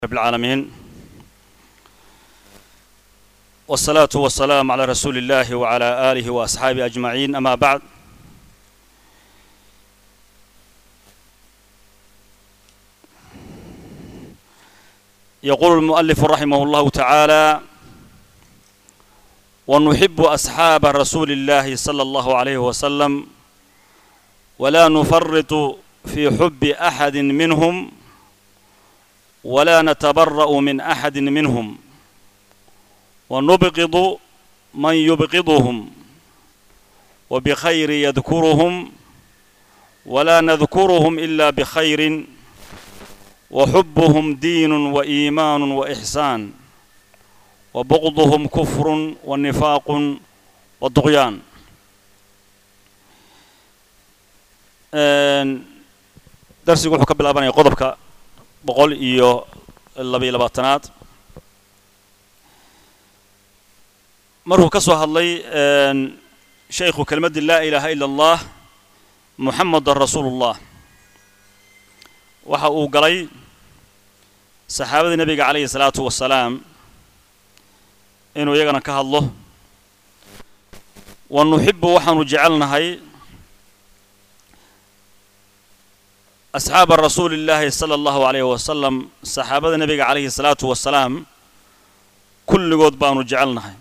رب العالمين والصلاة والسلام على رسول الله وعلى آله وأصحابه أجمعين أما بعد يقول المؤلف رحمه الله تعالى ونحب أصحاب رسول الله صلى الله عليه وسلم ولا نفرط في حب أحد منهم ولا نتبرأ من أحد منهم ونبغض من يبغضهم وبخير يذكرهم ولا نذكرهم إلا بخير وحبهم دين وإيمان وإحسان وبغضهم كفر ونفاق والطغيان darsigu wuxuu ka bilaabanaya qodobka boqol iyo labayo labaatanaad markuu ka soo hadlay shaykhu kelmaddii laa ilaaha ila allah muxamadan rasuulullah waxa uu galay saxaabadii nebiga calayhi salaatu wasalaam inuu iyagana ka hadlo wa nuxibu waxaanu jecelnahay asxaaba rasuuli illaahi sala allahu alayhi wasalam saxaabada nebiga calayhi salaatu wasalaam kulligood baanu jecelnahay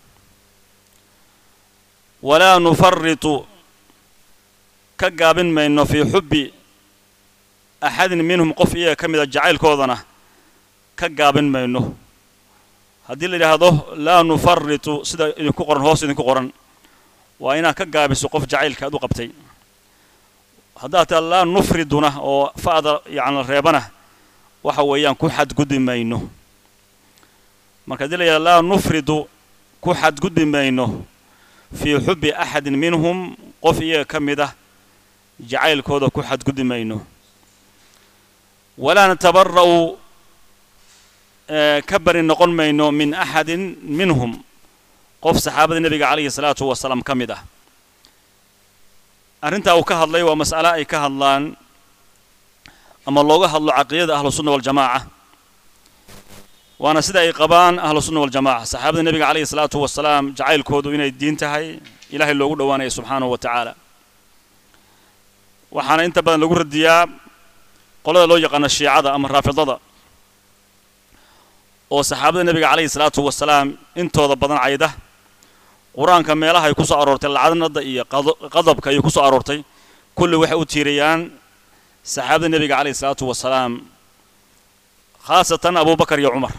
walaa nufaritu ka gaabin mayno fii xubbi axadin minhum qof iyaga ka mida jacaylkoodana ka gaabin mayno haddii la yidhaahdo laa nufaritu sida idinku qoran hoos idinku qoran waa inaad ka gaabiso qof jacaylka aad u qabtay haddaad taa laa nufriduna oo fa'da yacni reebana waxa weeyaan ku xadgudbi mayno marka haddii la yidhahdo laa nufridu ku xadgudbi mayno fii xubbi axadin minhum qof iyaga ka mid ah jacaylkooda ku xadgudbi mayno walaa natabara'u ka bari noqon mayno min axadin minhum qof saxaabada nebiga calayhi salaatu wasalaam ka mid ah arrintaa uu ka hadlay waa mas'ale ay ka hadlaan ama looga hadlo caqiidada ahlusunna waljamaaca waana sida ay qabaan ahlusunna waljamaca saxaabada nebiga calayhi salaatu wasalaam jacaylkoodu inay diin tahay ilaahay loogu dhowaanaya subxaanahu wa tacaala waxaana inta badan lagu radiyaa qolada loo yaqaano shiicada ama raafidada oo saxaabada nebiga calayhi salaatu wasalaam intooda badan cayda qur-aanka meelaha ay ku soo aroortay lacdanada iyo qadabka ayay ku soo aroortay kulli waxay u tiirayaan saxaabada nebiga calayhi salaatu wasalaam khaasatan abubakar iyo cumar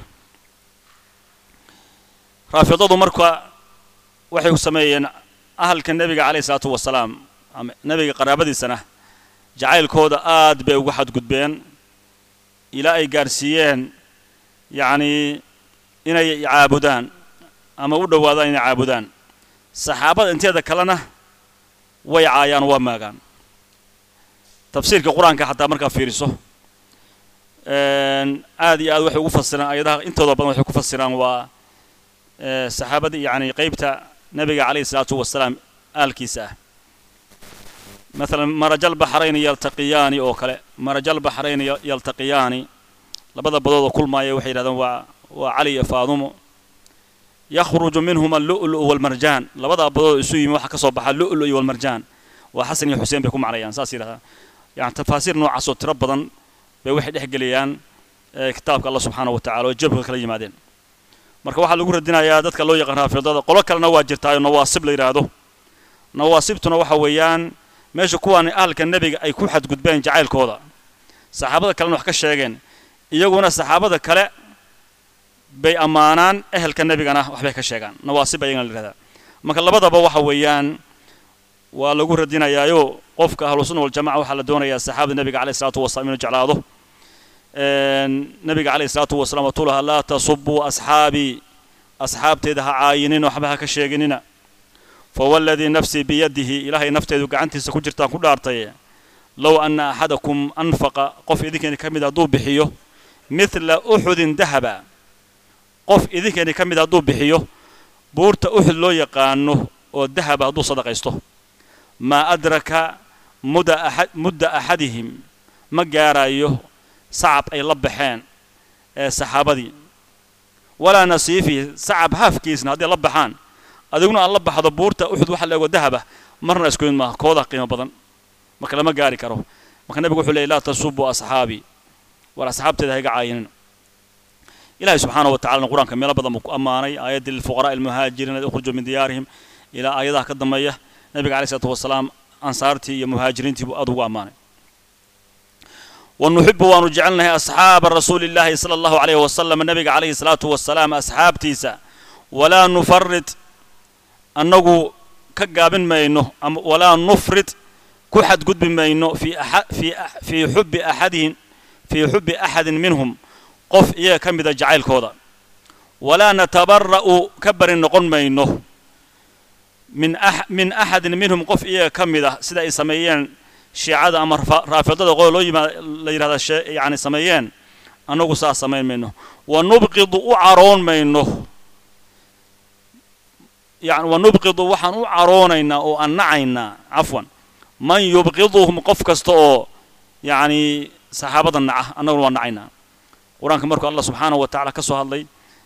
raafidadu marka waxay ku sameeyeen ahalka nebiga calayhi salaatu wasalaam ama nebiga qaraabadiisana jacaylkooda aad bay uga xadgudbeen ilaa ay gaarsiiyeen yacnii inay caabudaan ama u dhowaadaan inay caabudaan saxaabada inteeda kalena way caayaan waa maagaan tafsiirka qur-aanka xataa markaa fiiriso aad iyo aad waxay ugu fasiraan ayadaha intooda badan waxay ku fasiraan waa saxaabadii yacni qeybta nebiga calayhi salaatu wasalaam aalkiisa ah maalan marajal baxrayni yaltaqiyaani oo kale marajal baxrayni yaltaqiyaani labada badoodoo kulmaaya waxay yidhahdaan waa waa cali iyo faadumo yakhruju minhuma allu'lu walmarjaan labadaa badood isu yimi waxa ka soo baxa lu'lu iyo walmarjaan waa xasan iyo xuseen bay ku macnayaan saas yidhahdaa yani tafaasiir noocaasoo tiro badan bay waxay dhex geliyaan kitaabka allah subxaana wa tacala oo jabka kala yimaadeen marka waxaa lagu radinayaa dadka loo yaqaan raafidada qolo kalena waa jirtaayo nawaasib la yidhaahdo nawaasibtuna waxa weeyaan meesha kuwaan ahalka nebiga ay ku xadgudbeen jacaylkooda saxaabada kalena wax ka sheegeen iyaguna saxaabada kale bay ammaanaan ehelka nebigana waxbay ka sheegaan nawaasib ayagana la yihahdaa marka labadaba waxa weeyaan waa lagu radinayaayo qofka ahlusunna waljamaca waxaa la doonayaa saxaabada nebiga calayhi salatu wasalaam inuu jeclaado nebiga calayhi salaatu wasalaam watuu lahaa laa tasubuu asxaabii asxaabteeda ha caayinin waxba ha ka sheeginina fawaladii nafsii biyadihi ilaahay nafteedu gacantiisa ku jirtaan ku dhaartay low anna axadakum anfaqa qof idinkeeni ka mid hadduu bixiyo midla uxudin dahaba qof idinkeeni ka mid hadduu bixiyo buurta uxud loo yaqaano oo dahaba hadduu sadaqaysto maa adraka mudda axadihim ma gaarayo sacab ay la baxeen saxaabadii walaa nasiifihi sacab haafkiisna haddii la baxaan adiguna aad la baxdo buurta uxud waxa leego dahaba marna isku mid maaha kooda qiimo badan marka lama gaari karo marka nebigu wuxuu leeyay laa tasubuu asxaabii war asxaabteeda ha iga caayinin ilahay subxaanahu wa tacalana qur-aanka meelo badan buu ku ammaanay aayaddii lilfuqaraai almuhaajiriina ukhrujuu min diyaarihim ilaa aayadaha ka dambeeya nebiga alayh isalaatu wasalaam ansaartii iyo muhaajiriintii buu aad ugu ammaanay ونحب وأن جعلنا أصحاب رسول الله صلى الله عليه وسلم النبي عليه الصلاة والسلام أصحاب تيسا ولا نفرط أنه كجابن ما إنه ولا نفرط كحد قد ما إنه في أح في أح في حب أحدهم في حب أحد منهم قف إيه كم إذا جعل كودا ولا نتبرأ كبر النقل ما إنه من أح من أحد منهم قف إيه كم إذا سيدا يسميين shiicada ama raafidada qoo loo yimaa la yidhahda yani sameeyeen annagu saas samayn mayno wa nubqidu u caroon mayno yani wa nubqidu waxaan u caroonaynaa oo annacaynaa cafwan man yubqiduhum qof kasta oo yacni saxaabada naca annaguna waa nacaynaa qur-aanka markuu allah subxaanahu wa tacala ka soo hadlay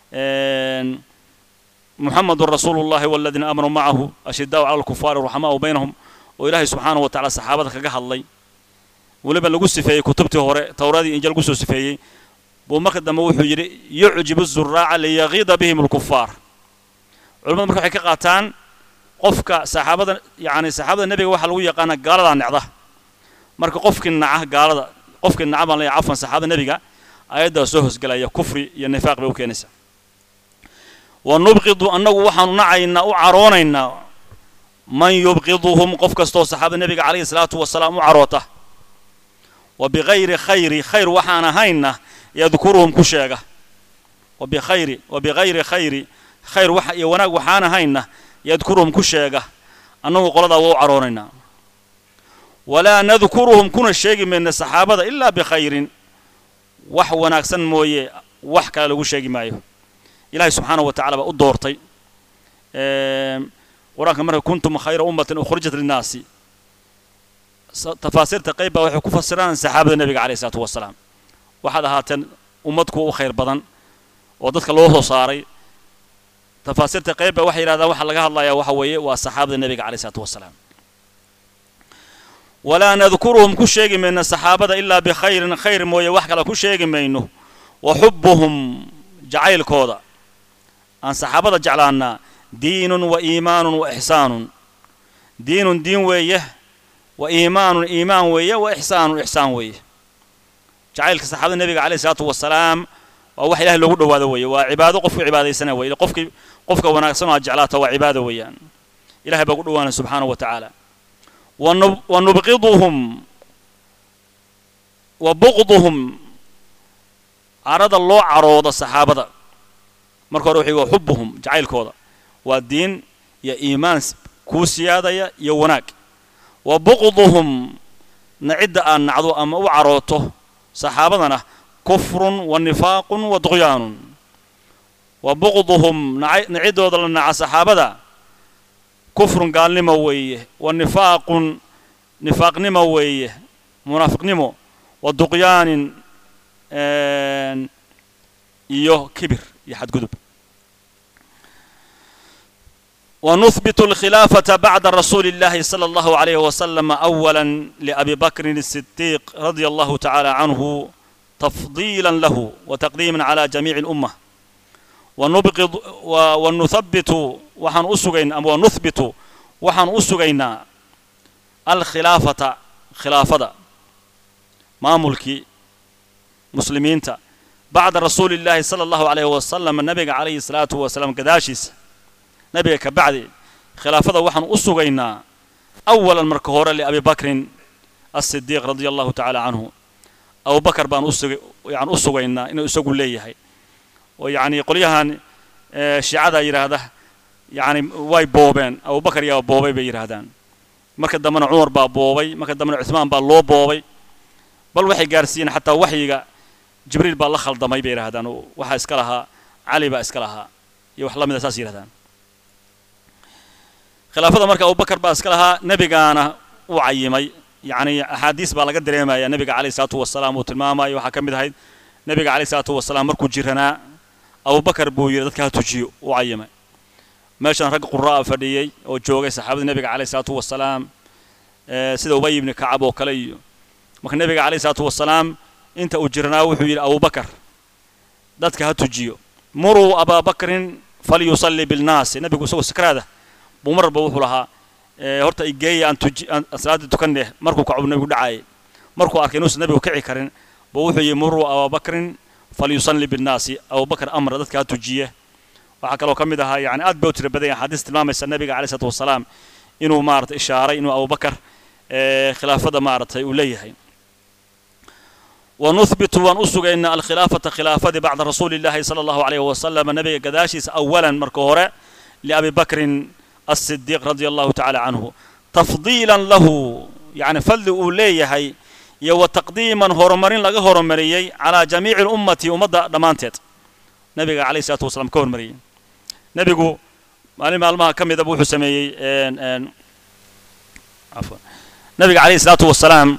muxamedun rasuulu llahi waladiina aamanuu macahu ashidaau cala alkufaari ruxamaau baynahum oo ilaahay subxaanahu wa tacala saxaabada kaga hadlay weliba lagu sifeeyey kutubtii hore towradii injil lagu soo sifeeyey buu marka dambe wuxuu yidhi yucjibu zuraaca liyaqiida bihim alkufaar culamadu marka waxay ka qaataan qofka saxaabada yacni saxaabada nebiga waxaa lagu yaqaana gaaladaa necda marka qofkii naca gaalada qofkii naca baan leeyahay cafwan saxaabada nebiga ayaddaa soo hosgelaya kufri iyo nifaaq bay u keenaysaa wa nubqidu annagu waxaanu nacaynaa u caroonaynaa man yubqiduhum qof kastoo saxaabada nebiga calayhi salaatu wasalaam u caroota wa bikayri khayri khayr waxaan ahaynna yadkuruhum ku sheega wa bikhayri wa bikayri khayri khayr waxa iyo wanaag waxaan ahaynna yadkuruhum ku sheega annagu qoladaa waa u caroonaynaa walaa nadkuruhum kuna sheegi mayna saxaabada ilaa bikhayrin wax wanaagsan mooye wax kale lagu sheegi maayo ilaahay subxaanahu wa tacala baa u doortay qur-aanka marka kuntum khayra ummatin ukhrijat linnaasi tafaasiirta qayb baa waxay ku fasiraan saxaabada nebiga calayhi isalaatu wasalaam waxaad ahaateen ummad kuwa u khayr badan oo dadka loo soo saaray tafaasiirta qayb baa waxay yidhahdaan waxa laga hadlayaa waxa weeye waa saxaabada nebiga calayhi isalaatu wasalaam walaa nadkuruhum ku sheegi mayno saxaabada ilaa bikhayrin khayr mooye wax kale ku sheegi mayno wa xubbuhum jacaylkooda aan saxaabada jeclaannaa diinun wa iimaanun wa ixsaanun diinun diin weeye wa iimaanun iimaan weeye wa ixsaanun ixsaan weeye jacaylka saxaabada nebiga calayhi isalaatu wasalaam waa wax ilahay loogu dhowaado weeye waa cibaado qofku cibaadaysana weye qofkii qofka wanaagsan oo aad jeclaata waa cibaado weeyaan ilahay baa ugu dhowaanaya subxaanahu wa tacaala wa nubqiduhum wa buqduhum carada loo caroodo saxaabada marka hore wuxuu wa xubuhum jacaylkooda waa diin iyo iimaan kuu siyaadaya iyo wanaag wa buqduhum nacidda aad nacdo ama u carooto saxaabadana kufrun wa nifaaqun wa duqyaanun wa buqduhum naciddooda la naca saxaabada kufrun gaalnimo weeye wa nifaaqun nifaaqnimo weeye munaafiqnimo wa duqyaanin iyo kibir iyo xadgudub ونثبت الخلافة بعد رسول الله صلى الله عليه وسلم أولا لأبي بكر الصديق رضي الله تعالى عنه تفضيلا له وتقديما على جميع الأمة ونبغض ونثبت وحن أسغين أم ونثبت وحن أسغينا الخلافة خلافة ما ملكي مسلمين بعد رسول الله صلى الله عليه وسلم النبي عليه الصلاة والسلام كداشيس nabiga ka bacdi khilaafada waxaan u sugaynaa awalan marka hore liabi bakrin asidiiq radia allahu tacaala canhu abubakar baan usug yan u sugaynaa inuu isagu leeyahay oo yacni qolyahan shiicada yidhaahda yacni way boobeen abubakar yaa boobay bay yidhaahdaan marka dambena cumar baa boobay marka dambena cuثmaan baa loo boobay bal waxay gaarsiiyeen xataa waxyiga jibriil baa la khaldamay bay yidhahdaan waxaa iska lahaa cali baa iska lahaa iyo wax la mida saas yidhahdaan khilaafada marka abubakar baa iska lahaa nebigaana uu cayimay yacni axaadiis baa laga dareemaya nebiga calayhi salaatu wasalaam uu tilmaamayo waxaa ka mid ahayd nebiga calayhi salaatu wasalaam markuu jiranaa abubakar buu yidhi dadka ha tujiyo u cayimay meeshan rag qura'a fadhiyey oo joogay saxaabadii nebiga calayhi salaatu wasalaam sida ubay ibni kacab oo kale iyo marka nebiga calayhi salaatu wasalaam inta uu jiranaa wuxuu yidhi abubakar dadka ha tujiyo muruu abaabakrin falyusalli bilnaasi nebigu isagoo sakraada buu mararba wuxuu lahaa horta igeeya aan tuji aan salaadii tukaneh markuu kacu nebigu dhacayay markuu arkay inuusan nebigu kici karin buu wuxuu yidhi muruu abaabakrin falyusalli bilnaasi abubakar amra dadka ha tujiye waxaa kaloo ka mid ahaa yani aad bay u tira badan yahay xadiis tilmaamaysa nebiga calayhi salaatu wasalaam inuu maarata ishaaray inuu abubakar khilaafada maaratay uu leeyahay ونثبت ونسق إن الخلافة خلافة بعد رسول الله صلى الله عليه وسلم نبي قداشيس أولا مركورة لأبي بكر الصديق رضي الله تعالى عنه تفضيلا له يعني فل أوليه هي يو تقديما هرمرين لغا هرمريي على جميع الأمة ومدى دمانتت نبي عليه الصلاة والسلام كهرمري نبي مالي مالما كم يدبو حسمي عفوا نبي عليه الصلاة والسلام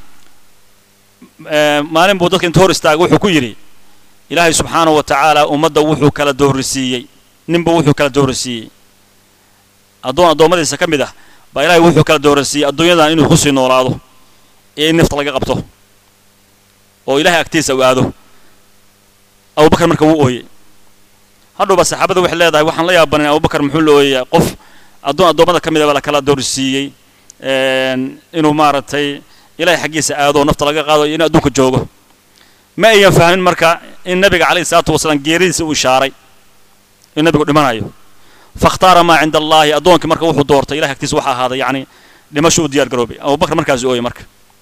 maalin buu dadka inta hor istaagay wuxuu ku yidhi ilaahay subxaanahu wa tacaala ummadda wuxuu kala doorisiiyey ninba wuxuu kala doorisiiyey addoon addoommadiisa ka mid ah baa ilaahay wuxuu kala doorisiiyey adduunyadan inuu kusii noolaado iyo in nafta laga qabto oo ilaahay agtiisa uu aado abubakar marka wuu ooyey hadhowba saxaabada waxay leedahay waxaan la yaabanin abubakar muxuu la ooyayaa qof addoon addoommada ka mid ah baa la kala doorisiiyey inuu maaragtay ilahay xaggiisa aado oo nafta laga qaado iyo in adduunka joogo ma ayan fahmin marka in nabiga calayhi salaatu wasalaam geeridiisa uu ishaaray in nabigu dhimanayo fakhtaara maa cinda allaahi addoonkii marka wuxuu doortay ilahay agtiisa waxa ahaaday yacni dhimasho u diyaar garoobay abubakar markaas ooyey marka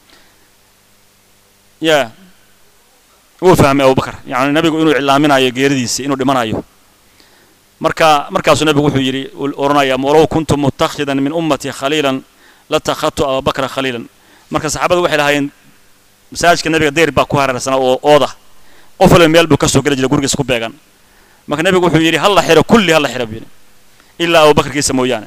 ya wuu fahmay abubakar yani nabigu inuu iclaaminayo geeridiisa inuu dhimanayo marka markaasuu nabigu wuxuu yidhi odhanaya walow kuntu mutakhidan min ummatii khaliilan latakhadtu abubakra khaliilan marka saxaabada waxay lahaayeen masaajidka nabiga deyr baa ku hareersanaa oo ooda qof waliba meel buu ka soo geli jiray gurigiisa ku beegan marka nebigu wuxuu yidhi halla xiro kulli halla xiro buu yidhi ilaa abubakarkiisa mooyaane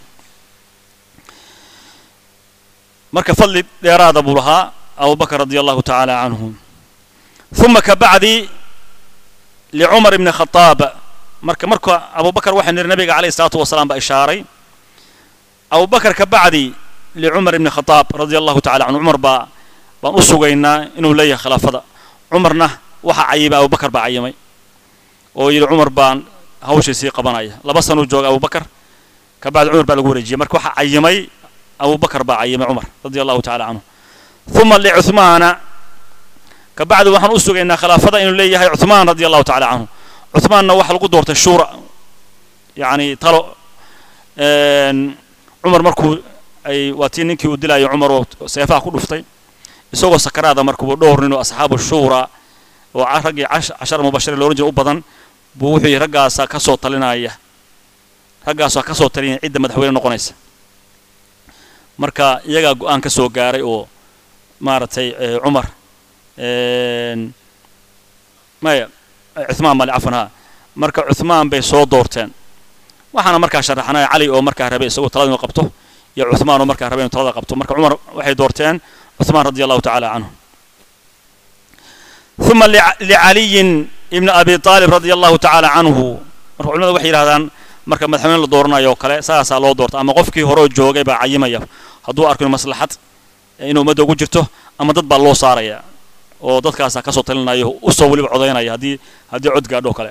marka fadli dheeraada buu lahaa abubakar radia allahu tacaala canhu ثم كبعدي لعمر بن الخطاب marka marka abubakar waxay niri nabiga calayhi salaatu wasalaam baa ishaaray abubakar kabacdi licumar ibni khadaab radia allahu tacala canhu cumar baa baan u sugaynaa inuu leeyahay khilaafada cumarna waxaa cayimay abubakar baa cayimay oo yidhi cumar baan hawshiisii qabanaya laba sanuu jooga abubakar kabacdi cumar baa lagu wareejiyey marka waxaa cayimay abubakar baa cayimay cumar radia allahu tacala canhu ثuma licuثmaana kabacdi waxaan u sugaynaa khilaafada inuu leeyahay cuثmaan radia allahu tacala canhu cuثmaanna waxaa lagu doortay shuura yani talo cumar markuu ay waa tii ninkii uu dilayo cumar oo seefaha ku dhuftay isagoo sakaraada markuu dhowr nin oo asxaabu shuura oo raggii cashar mubashiriin looran jira u badan buu wuxuu yihi raggaasaa ka soo talinaya raggaasaa ka soo talinaya cidda madaxweyne noqonaysa marka iyagaa go-aan ka soo gaaray oo maaragtay cumar maya cuثmaan mali cafan ha marka cuثmaan bay soo doorteen waxaana markaa sharaxnaya cali oo markaa rabay isagoo talada inuu qabto iyo cuثmaan oo markaa rabay inuu talada qabto marka cumar waxay doorteen cuثmaan radi allahu tacala canhu ثuma licaliyin ibni abi طaalib radia allahu tacala canhu marka culimada waxay yidhahdaan marka madaxweyne la dooranayo oo kale saasaa loo doorta ama qofkii hore oo joogay baa cayimaya hadduu arko inu maslaxad inuu ummadda ugu jirto ama dad baa loo saaraya oo dadkaasaa kasoo talinayo usoo weliba codaynaya haddii haddii cod gaadho kale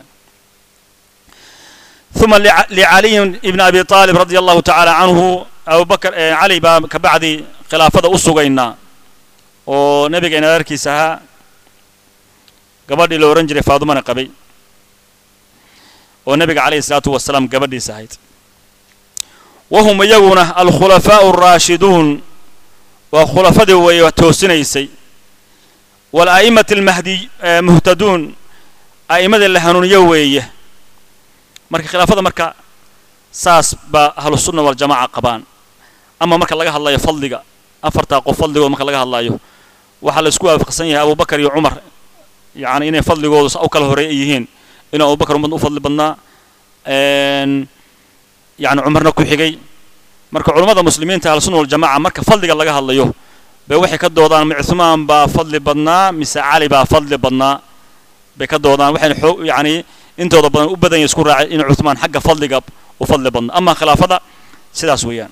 ثuma licaliyin ibni abi طaalib radia allahu tacala canhu abubakar cali baa kabacdi khilaafada u sugaynaa oo nabigeena adeerkiisa ahaa gabadhii la odhan jiray faadumana qabay oo nabiga calayhi الsalaatu wasalaam gabadhiisa ahayd wahum iyaguna alkhulafaau الraashiduun waa khulafadii weeye toosinaysay walaa'imati almahdi muhtaduun a'immadii la hanuuniyo weeye marka khilaafada marka saas baa ahlusunna waljamaca qabaan ama marka laga hadlayo fadliga afartaa qof fadligood marka laga hadlayo waxaa la isku waafaqsan yahay abubakar iyo cumar yacni inay fadligoodu sa u kala horeey ay yihiin inuu abubakar umad u fadli badnaa yani cumarna ku xigay marka culummada muslimiinta ahlusunna waljamaca marka fadliga laga hadlayo bay waxay ka doodaan ma cuثmaan baa fadli badnaa mise cali baa fadli badnaa bay ka doodaan waxayna xoog yacni intooda badan u badan yahay isku raacay in cuthmaan xagga fadliga u fadli badna ama khilaafada sidaas weeyaan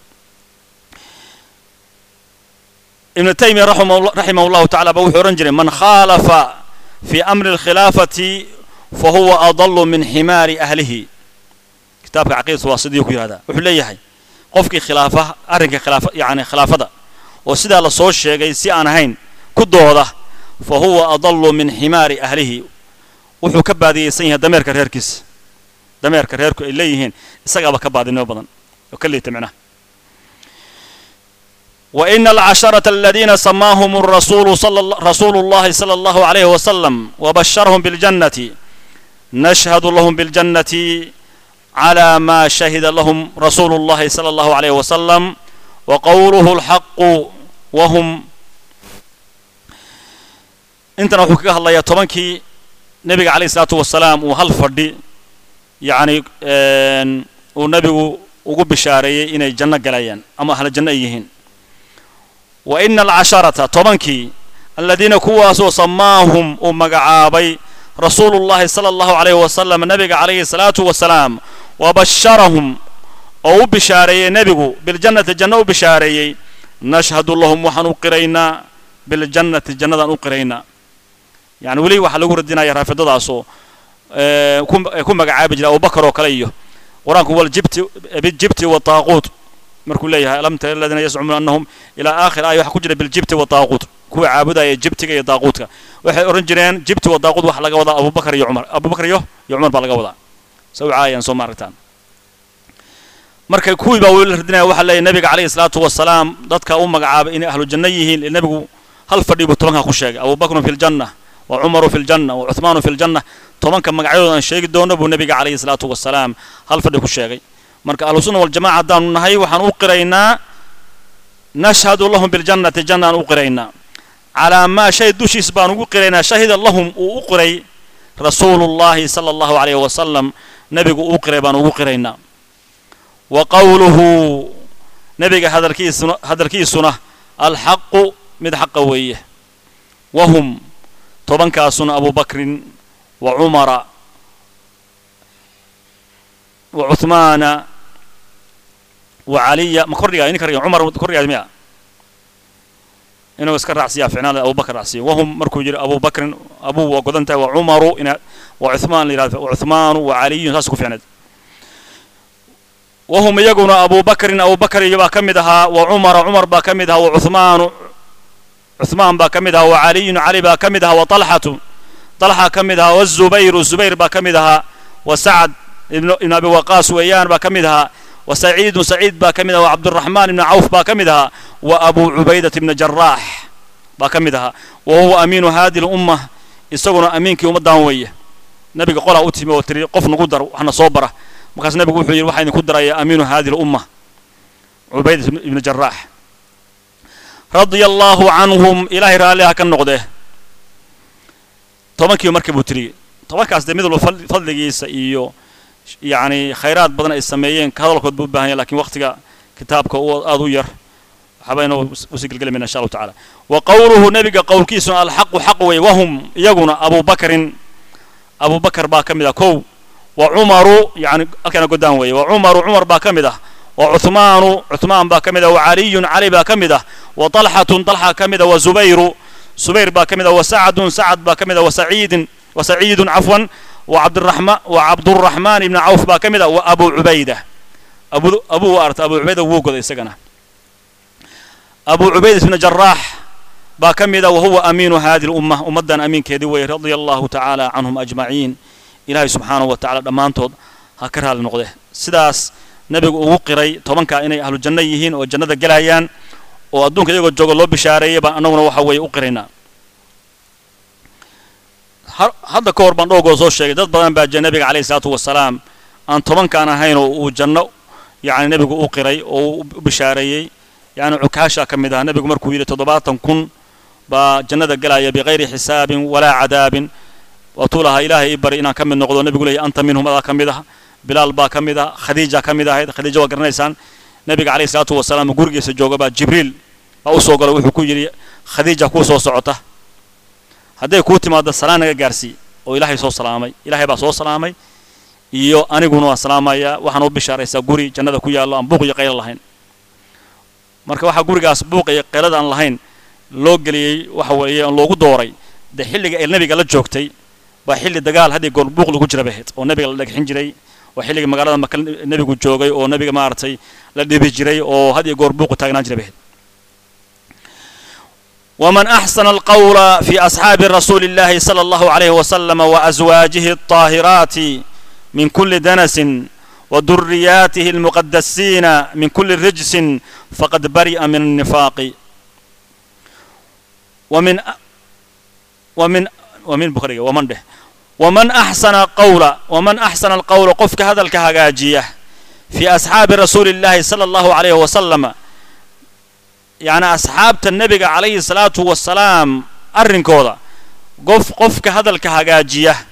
ibnu taymiya raximah llahu tacala ba wuxuu odhan jiray man khaalafa fi amri alkhilaafati fa huwa adalu min ximaari ahlihi kitaabka caqiidatu waa sidii ku yihahdaa wuxuu leeyahay qofkii khilaafa arrinka khilaafa yani khilaafada oo sidaa la soo sheegay si aan ahayn ku dooda fa huwa adalu min ximaari ahlihi wuxuu ka baadiyeysan yahay dameerka reerkiisa dameerka reerku ay leeyihiin isagaaba ka baadinimo badan oo ka liita micnaha وإن العشرة الذين سماهم الرسول صلى رسول الله صلى الله عليه وسلم وبشرهم بالجنة نشهد لهم بالجنة على ما شهد لهم رسول الله صلى الله عليه وسلم وقوله الحق وهم انت نحكي الله يا طبنكي نبي عليه الصلاة والسلام وهل فردي يعني ونبي وقب بشاري إن الجنة قليان أما أهل الجنة يهين وإن العشرة طبنكي الذين كواسوا سماهم ومقعابي رسول الله صلى الله عليه وسلم النبي عليه الصلاة والسلام وبشرهم أو بشاري نبي بالجنة الجنة بشاري نشهد لهم وحن قرينا بالجنة الجنة نقرينا يعني ولي waxa lagu radinaya raafidadaasoo ku magacaabi jira abubakar oo kale iyo qur-aanku wal jibti bijibti wa taaquut markuu leeyahay alam tara aladiina yazcumuuna annahum ilaa aakhir aaya waxa ku jira biljibti wa taaquut kuwa caabudaya jibtiga iyo daaquutka waxay odhan jireen jibti wa daaquut waxa laga wadaa abubakar iyo cumar abubakar iyo iyo cumar baa laga wadaa soo caayaan soo maaragtaan marka kuwii baa weli la radinaya waxaa leeyahay nabiga calayhi salaatu wasalaam dadka u magacaabay inay ahlu janno yihiin nabigu hal fadhi buu tobanka ku sheegay abubakrun fi ljanna wa cumaru fi ljanna wa cuthmaanu fi ljanna tobanka magacyadooda aan sheegi doono buu nabiga calayhi salaatu wasalaam hal fadhi ku sheegay marka ahlu sunna waljamaca haddaanu nahay waxaan u qiraynaa nashhadu lahum biljannati jannaan u qiraynaa calaa maa shay dushiis baan ugu qiraynaa shahida lahum uu u qiray rasuulullahi sala allahu calayhi wasalam nebigu uu qiray baan ugu qiraynaa wa qowluhu nebiga hadalkiisuna hadalkiisuna alxaqu mid xaqa weeye wahum tobankaasuna abubakrin wa cumara وعثمان وعلي ما كردي إني كردي عمر كردي ميا إنه اسكر رأسي فعنا أبو بكر رأسي وهم مركو جري أبو بكر أبو وقدنت وعمر إن وعثمان وعثمان وعلي تاسكو فعنا وهم يقولون أبو بكر أبو بكر يبقى كمدها وعمر عمر با كمدها وعثمان عثمان با كمدها وعلي علي با كمدها وطلحة طلحة كمدها والزبير الزبير با كمدها وسعد ابن ابن ابي وقاص ويان با كمدها وسعيد سعيد با كمدها وعبد الرحمن بن عوف با كمدها وابو عبيده بن جراح با كمدها وهو امين هذه الامه isaguna amiinkii ummaddan weeye nabiga qolaa u timi oo tiri qof nagu dar waxna soo bara markaas nabigu wuxuu yidhi waxaa idinku daraya amiinu hadi lumma cubaydat ibnu jaraax radia allaahu canhum ilaahay raalliha ka noqde tobankii markii buu tiriyey tobankaas dee mid walba fadligiisa iyo yacni khayraad badan ay sameeyeen hadalkood buu u baahan yahay lakin waqtiga kitaabka aada u yar waxbayna usii gelgelamayna insha allahu tacaala wa qowluhu nebiga qowlkiisuna alxaqu xaq wey wahum iyaguna abu bakrin abu bakar baa ka mid ah kow wa cumaru yani halkaana godaan weeye wa cumaru cumar baa ka mid ah wa cuthmaanu cuthmaan baa ka mid ah wa caliyun cali baa ka mid ah wa talxatun talxa ka mid ah wa zubayru subayr baa ka mid ah wa sacdun sacad baa ka mid ah wa saciidin wa saciidun cafwan وعبد الرحمن وعبد الرحمن بن عوف با كمدا وابو عبيده ابو ابو ارت ابو عبيده وقد اسغنا ابو عبيده بن جراح با كمدا وهو امين هذه الامه امدان امين كيدي وي رضي الله تعالى عنهم اجمعين الهي سبحانه وتعالى دمانتود هكرها لنقده سداس nabigu ugu qiray tobanka inay ahlu janno yihiin oo jannada gelayaan oo adduunka iyagoo jooga loo bishaareeyay baan annaguna waxa weeye u qiraynaa hadda ka hor baan dhowgoo soo sheegay dad badan baa jira nabiga calayhi salaatu wasalaam aan tobankaan ahayn oo uu janno yacni nebigu u qiray oo u bishaareeyey yacni cukaasha ka mid ah nebigu markuu yidhi toddobaatan kun baa jannada gelaya bikayri xisaabin walaa cadaabin waatuu lahaa ilaahay ii bari inaan ka mid noqdo nebigu leeyahy anta minhum adaa ka mid ah bilaal baa ka mid ah khadiija ka mid ahayd khadiija waa garanaysaan nebiga calayhi salaatu wasalaam gurigiisa jooga baa jibriil baa u soo galay wuxuu ku yidhi khadiija kuu soo socota hadday kuu timaado salaan naga gaarsii oo ilaahay soo salaamay ilaahay baa soo salaamay iyo aniguna waan salaamayaa waxaan u bishaaraysaa guri jannada ku yaallo aan buuq iyo qaylo lahayn marka waxaa gurigaas buuq iyo qaylada aan lahayn loo geliyey waxa weeye aan loogu dooray dee xilliga ee nebiga la joogtay baa xilli dagaal haddii goor buuq lagu jira bahayd oo nebiga la dhagxin jiray oo xilliga magaalada maka nebigu joogay oo nebiga maaragtay la dhibi jiray oo had iyo goor buuqu taagnaan jiray bahayd ومن أحسن القول في أصحاب رسول الله صلى الله عليه وسلم وأزواجه الطاهرات من كل دنس وذرياته المقدسين من كل رجس فقد برئ من النفاق ومن ومن ومن بخاري ومن به ومن أحسن قول ومن أحسن القول قفك هذا الكهجاجية في أصحاب رسول الله صلى الله عليه وسلم يعني أصحاب النبي عليه الصلاة والسلام أرنكودا قف قفك هذا الكهجاجية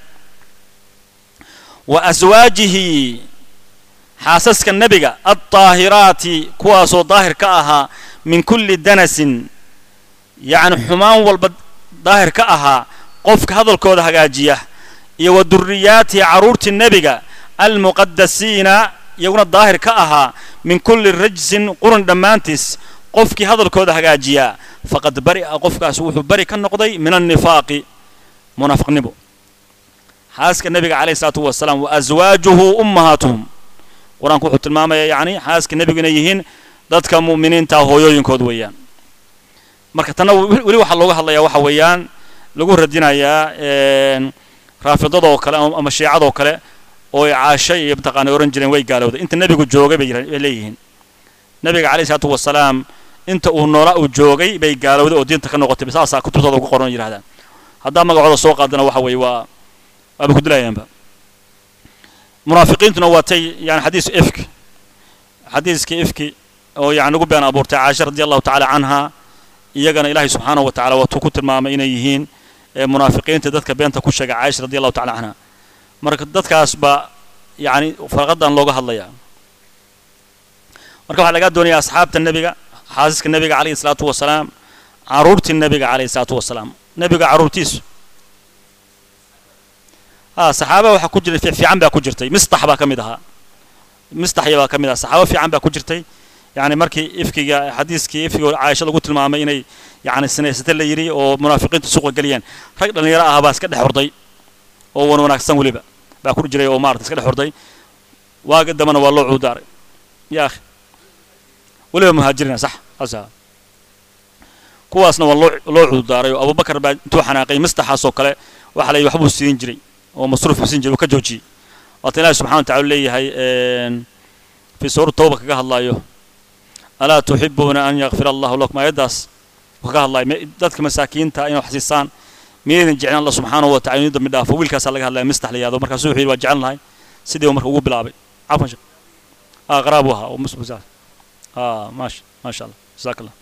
وأزواجه حاسسك النبي الطاهرات كواسو ظاهر كأها من كل دنس يعني حمان والبد ظاهر كأها قفك هذا الكود هجاجية يو ذريات عرورة النبي المقدسين يكون الظاهر كأها من كل رجس قرن دمانتس قفك هذا الكود هجاجية فقد برئ قفك سوح برئ كالنقضي من النفاق منافق نبو حاسك النبي عليه الصلاة والسلام وأزواجه أمهاتهم qur-aanku wuxuu tilmaamayaa yacni xaaska nebigu inay yihiin dadka mu'miniinta hooyooyinkood weeyaan marka tanna weli waxaa looga hadlayaa waxa weeyaan lagu radinayaa raafidadoo kale ama shiicadoo kale oo ay caashay iyo mataqaana oran jireen way gaalowday inta nebigu joogay bay leeyihiin nebiga calayhi salaatu wasalaam inta uu noolaa uu joogay bay gaalowday oo diinta ka noqotay saasaa kutubtooda ugu qoran yidhahdaan haddaa magacooda soo qaadana waxa weeye waa waaba ku dilayaanba munaafiqiintuna waatay yani xadiis ifki xadiiskii ifki oo yani ugu been abuurtay caasha radi allahu tacaala canha iyagana ilaahay subxaanahu wa tacala waatuu ku tilmaamay inay yihiin munaafiqiinta dadka beenta ku sheegay caisha radi allahu tacala canha marka dadkaas baa yani farqadan looga hadlayaa marka waxaa lagaa doonaya asxaabta nebiga xaasiska nebiga calayhi salaatu wasalaam caruurtii nebiga calayhi salaatu wasalaam nebiga caruurtiisu ها صحابة waxa ku jiray fiican baa ku jirtay mistax baa kamid ahaa mistaxya baa kamid ahaa saxaabo fiican baa ku jirtay yani markii ifkiga xadiiskii ifkiga caaisha lagu tilmaamay inay yani sinaysata la yidhi oo munaafiqiintu suuqa geliyeen rag dhalinyaro ah baa iska dhex horday oo wan wanaagsan weliba baa ku jiray oo maarata iska dhex horday waaga dambana waa loo cuudaaray ya akhi weliba muhaajirina sax asa kuwaasna waa loo loo cuudaaray oo abubakar baa intuu xanaaqay mistaxaas oo kale waxa la yidhi waxbuu siin jiray oo masruuf siin jiray uu ka joojiyey waata ilaahi subxana wa tacala leeyahay fi suurat tawba kaga hadlaayo alaa tuxibuuna an yakfira allahu lakum aayaddaas kaga hadlaayo dadka masaakiinta inay wax siisaan miyaydan jeclan allah subxaanahu wa tacala inuu dambi dhaafo wiilkaasaa laga hadlaya mistax la yihahdo markaasuu wuxuu yidhi waa jeclan lahay sidii uu marka ugu bilaabay cafwan sheekh ah qaraab u ahaa oo musbusaas ah maasha maasha allah jazaak allah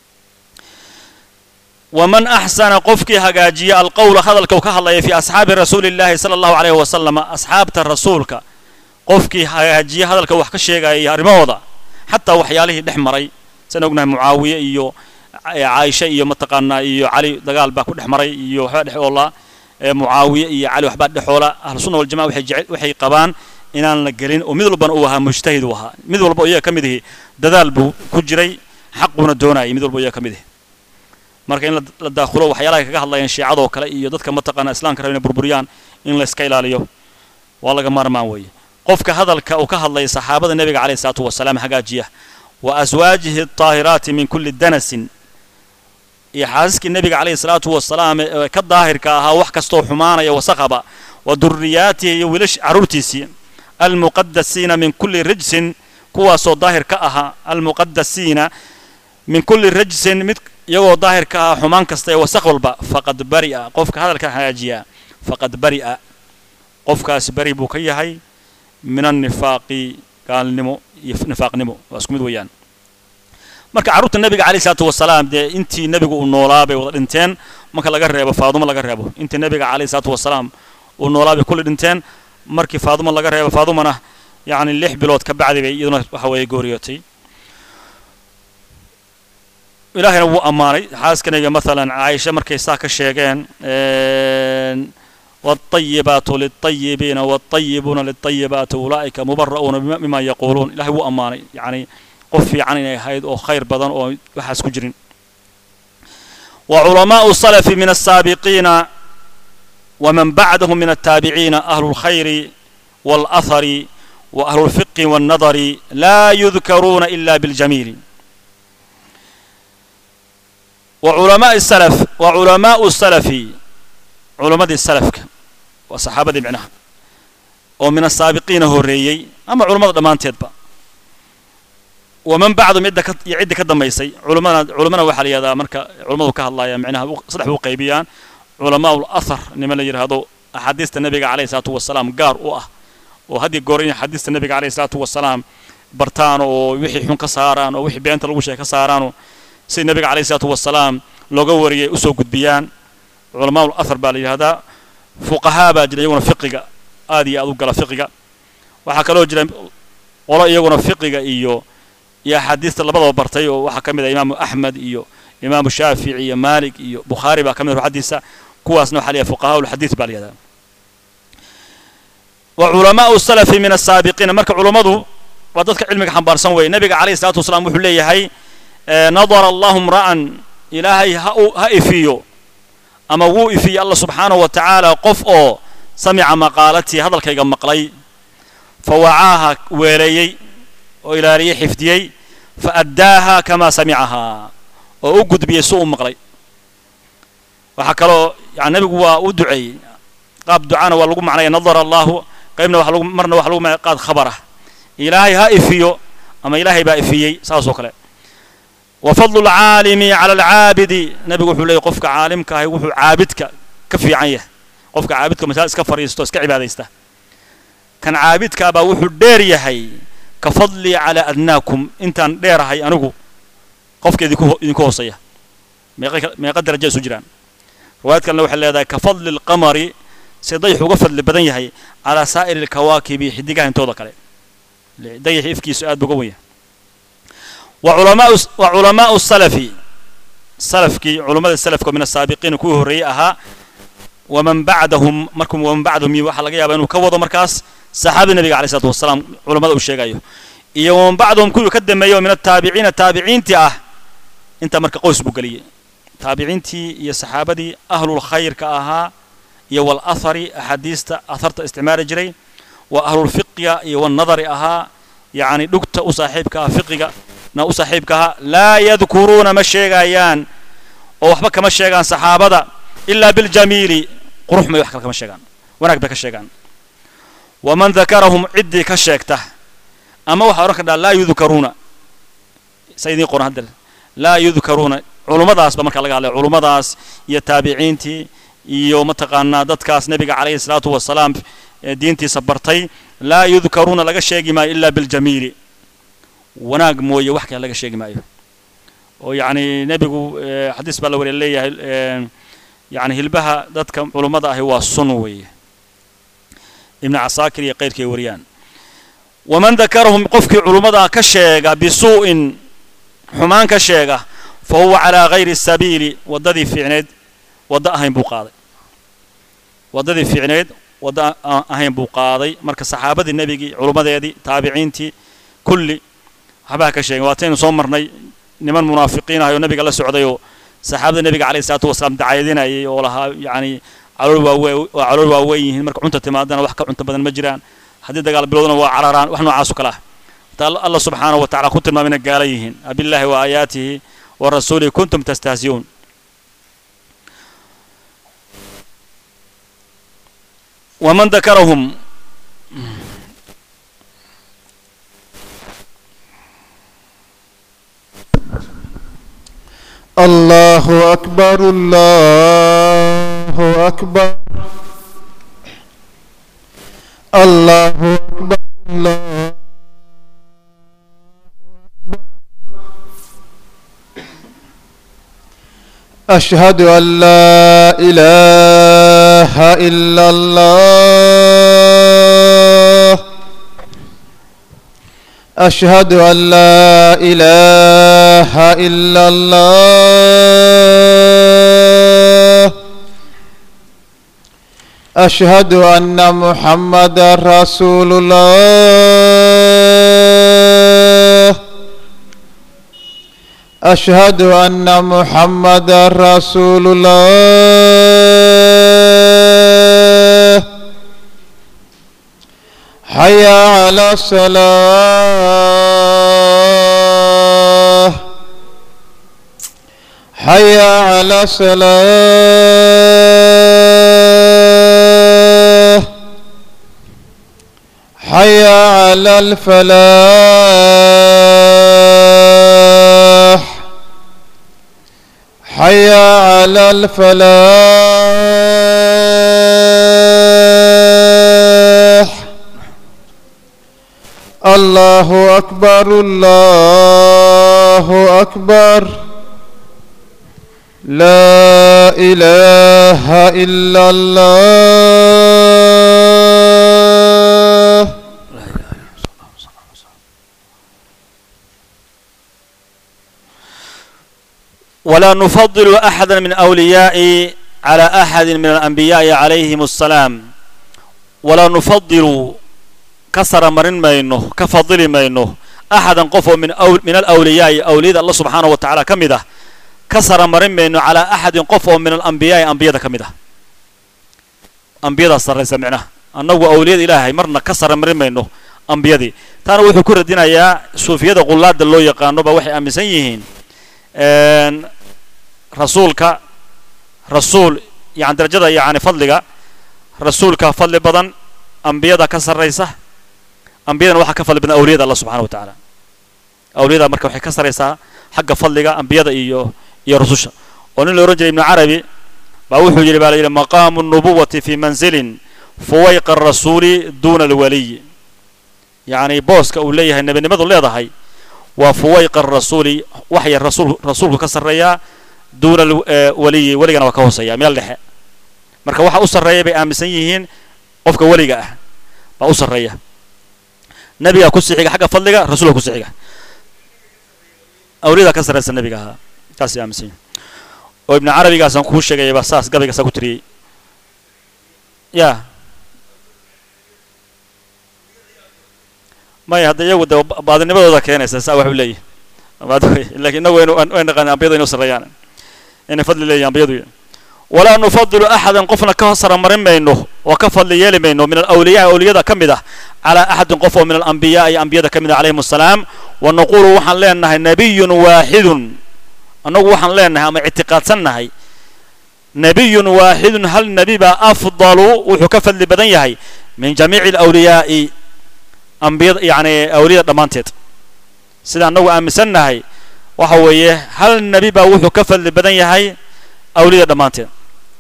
ومن أحسن قفك هجاجية القول هذا الكوكا الله في أصحاب رسول الله صلى الله عليه وسلم أصحاب الرسول قفك هجاجية هذا الكوكا الشيء يا رموضة حتى وحياله دحمري سنقولنا معاوية إيو عائشة إيو متقنا إيو علي دقال باكو دحمري إيو حد والله معاوية إيو علي وحبات دحولة أهل السنة والجماعة وحي جعل وحي قبان inaan la gelin oo mid walbana uu ahaa mujtahid uu ahaa mid walba iyaga ka mid ihi dadaal buu ku jiray xaquuna doonayay mid walba iyaga ka mid ihi marka in la daakhulo waxyaalaha kaga hadlayaan shiicadoo kale iyo dadka mataqaana islaamka raba inay burburiyaan in la iska ilaaliyo waa laga maarmaan weeye qofka hadalka uu ka hadlaya saxaabada nebiga calayhi salaatu wasalaam hagaajiya wa aswaajihi daahiraati min kulli danasin iyo xaasiskii nebiga calayhi salaatu wasalaam ee ka daahirka ahaa wax kastoo xumaanaya wasaqaba wa durriyaatihi iyo wiilash carruurtiisii almuqadasiina min kulli rijsin kuwaasoo daahir ka ahaa almuqadasiina min kulli rijsin mid iyagoo daahir ka ah xumaan kasta ee wasaq walba faqad bari'a qofka hadalka hagaajiyaa faqad bari'a qofkaasi bari buu ka yahay min annifaaqi gaalnimo iyo nifaaqnimo waa isku mid weeyaan marka carruurta nebiga calayhi salaatu wasalaam dee intii nebigu uu noolaa bay wada dhinteen marka laga reebo faadumo laga reebo intii nebiga calayhi salaatu wasalaam uu noolaa bay kulli dhinteen markii faadumo laga reebo faadumana yacni lix bilood ka bacdi bay iyaduna waxa weeye gooriyootay ilaahayna wuu ammaanay xaaskaniga maalan caaisha markay saa ka sheegeen والطيبات للطيبين والطيبون للطيبات أولئك مبرؤون مما يقولون إلهي هو أماني يعني قفي عني هيد أو خير بدن أو وحاس كجرين وعلماء السلف من السابقين ومن بعدهم من التابعين أهل الخير والأثر وأهل الفقه والنظر لا يذكرون إلا بالجميل وعلماء السلف وعلماء السلف علماء السلف وصحابة معناها ومن السابقين هوريي أما علماء دمان تدبا ومن بعضهم يعد يعد كدم يسي علماء علماء وحال هذا مركا علماء كهالله معناها صدح وقيبيان علماء الأثر نما يرى هذا أحاديث النبي عليه الصلاة والسلام قار وأه وهذه قورين حديث النبي عليه الصلاة والسلام برتان ووحي حن كساران ووحي بيانت لو شيء كساران سي النبي عليه الصلاة والسلام لوغا وريي usoo gudbiyaan culamaa الاثر baa la yidhahdaa fuqahaa baa jira iyaguna fiqiga aad iyo aad u gala fiqiga waxaa kaloo jira qolo iyaguna fiqiga iyo iyo axaadiista labadaba bartay oo waxaa ka mid ah imaamu axmed iyo imaamu shaafici iyo maalik iyo bukhaari baa ka mid ah ruxadiisa kuwaasna waxaa la yidhaha fuqahaa ulxadiid baa la yidhahdaa وعلماء السلف من السابقين marka culimadu waa dadka cilmiga xambaarsan weeye nabiga calayhi salaatu wasalaam wuxuu leeyahay nadara allahu mra'an ilaahay ha ha ifiyo ama wuu ifiye allah subxaanahu wa tacaala qof oo samica maqaalatii hadalkayga maqlay fawacaaha weeleeyey oo ilaaliyey xifdiyey fa addaaha kamaa samicahaa oo u gudbiyey si u maqlay waxaa kaloo yani nabigu waa u duceeyey qaab ducana waa lagu macnaya nadara allahu qaybna waa lagu marna waxa lagu macnaya qaad khabar ah ilaahay ha ifiyo ama ilaahay baa ifiyey saas oo kale وفضل العالم على العابد نبي وحول لي قفك عالمك هي وحو عابدك كفي عنيه قفك عابدك مثلا اسك فريستو اسك عباديسته كان عابدك با وحو دير يحي كفضلي على ادناكم انت دير هي انغو قفك idinku idinku hooseeya meeqa darajo isu jiraan riwaayadkan waxa leedahay kafadli alqamari sidayx uga fadli badan yahay calaa saa'iri alkawaakibi xidigaha intooda kale dayax ifkiisu aad buga weyn وعلماء وعلماء السلف سلفكي علماء السلف من السابقين كوي هري أها ومن بعدهم مركم ومن بعدهم يوحى لقيا بأنه كوضوا مركز صحابة النبي عليه الصلاة والسلام علماء الشيء أيوه إيه ومن بعدهم كوي كدم أيوه من التابعين التابعين تي أه أنت مركز قوس بقلية تابعين تي يا صحابة دي أهل الخير كأها يا والأثر أحاديث أثرت استعمار جري وأهل الفقه يا والنظر أها يعني دكت أصاحبك فقه na u saaxiibkaha laa yadkuruuna ma sheegayaan oo waxba kama sheegaan saxaabada ilaa biljamiili qurux may wax kale kama sheegaan wanaag bay ka sheegaan waman dakarahum ciddii ka sheegta ama waxaa odhan kardhaa laa yudkaruuna sa idiin qoran hadda laa yudkaruuna culummadaasba marka laga hadlaya culummadaas iyo taabiciintii iyo mataqaanaa dadkaas nebiga calayhi salaatu wasalaam diintiisa bartay laa yudkaruuna laga sheegi maayo ilaa biljamiili wanaag mooye wax kale laga sheegi maayo oo yacni nebigu xadiis baa la wariya leeyahay yani hilbaha dadka culummada ahi waa sun weeye ibnu casaakir iyo keyrkay wariyaan waman dakarahum qofkii culummada ka sheega bisuu'in xumaan ka sheega fa huwa calaa gayri sabiili waddadii fiicneed waddo ahayn buu qaaday waddadii fiicneed waddo ahayn buu qaaday marka saxaabadii nebigii culummadeedii taabiciintii kulli waxbaa ka sheegin waataynu soo marnay niman munaafiqiin ah oo nabiga la socday oo saxaabada nebiga calayhi salaatu wasalaam dacayadinayay oo lahaa yacni calool waawe waa calool waaweyn yihiin marka cunta timaadana wax ka cunto badan ma jiraan haddii dagaal bilowdana waa cararaan wax noocaas oo kale ah ta allah subxaanahu wa tacala ku tilmaamay inay gaala yihiin abillahi wa aayaatihi wa rasuulihi kuntum tastahziyuun waman dakarahum الله أكبر الله أكبر الله أكبر الله أشهد أن لا إله إلا الله أشهد أن لا إله إلا الله أشهد أن محمد رسول الله أشهد أن محمد رسول الله حي على الصلاة حي على الصلاة حي على الفلاح حي على الفلاح الله أكبر الله أكبر لا إله إلا الله ولا نفضل أحدا من أولياء على أحد من الأنبياء عليهم السلام ولا نفضل كسر مرن مينه كفضل مينه أحدا قفوا من أول من الأولياء أولياء الله سبحانه وتعالى كمده كسر مرن مينه على أحد قفوا من الأنبياء أنبياء كمده أنبياء صار سمعنا أنه أولياء إلهي مرنا كسر مرن مينه أنبياء تانا وحي كور الدين يا صوفيا قلاد اللو يقانو بوحي أمسن يهين rasuulka rasuul yani darajada yani fadliga rasuulka fadli badan ambiyada ka sarraysa ambiyadana waxaa ka fadli badan awliyada allah subxana wa tacaala awliyada marka waxay ka sarraysaa xagga fadliga ambiyada iyo iyo rususha oo nin la ohan jiray ibnu carabi baa wuxuu yidhi baa la yidhi maqaamu nubuwati fi manzilin fuwayqa arasuuli duuna alwaliy yacni booska uu leeyahay nebinimadu leedahay waa fuwayqa arasuuli waxya rasuul rasuulku ka sarreeyaa duuna waliyi weligana waa ka hooseeya meel dhexe marka waxa u sarreeya bay aaminsan yihiin qofka weliga ah baa u sarreeya nebigaa ku sixiga xagga fadliga rasuulka ku sixiga awliyada ka sarreysa nebiga ahaa taasay aaminsan yihin oo ibnu carabigaasaan kuu sheegayaba saas gabaygasaa ku tiriyey ya maya hadda iyagu de baadinimadooda keenaysa saa waxu leeyihi lakin inagu waynu way naqaan ambiyadu inu sarreeyaan inay fadli leeyihin ambiyadu walaa nufadilu axadan qofna ka sara marin mayno oo ka fadli yeeli mayno min alawliyaa awliyada ka mid ah calaa axadin qof oo min alambiyaai ambiyada ka mid ah calayhim assalaam wa naqulu waxaan leenahay nabiyun waaxidun annagu waxaan leenahay ama ictiqaadsannahay nabiyun waaxidun hal nebi baa afdalu wuxuu ka fadli badan yahay min jamiici alawliyaai ambiyada yani awliyada dhammaanteed sida annagu aaminsannahay waxa weeye hal nebi baa wuxuu ka fadli badan yahay awliyada dhammaanteed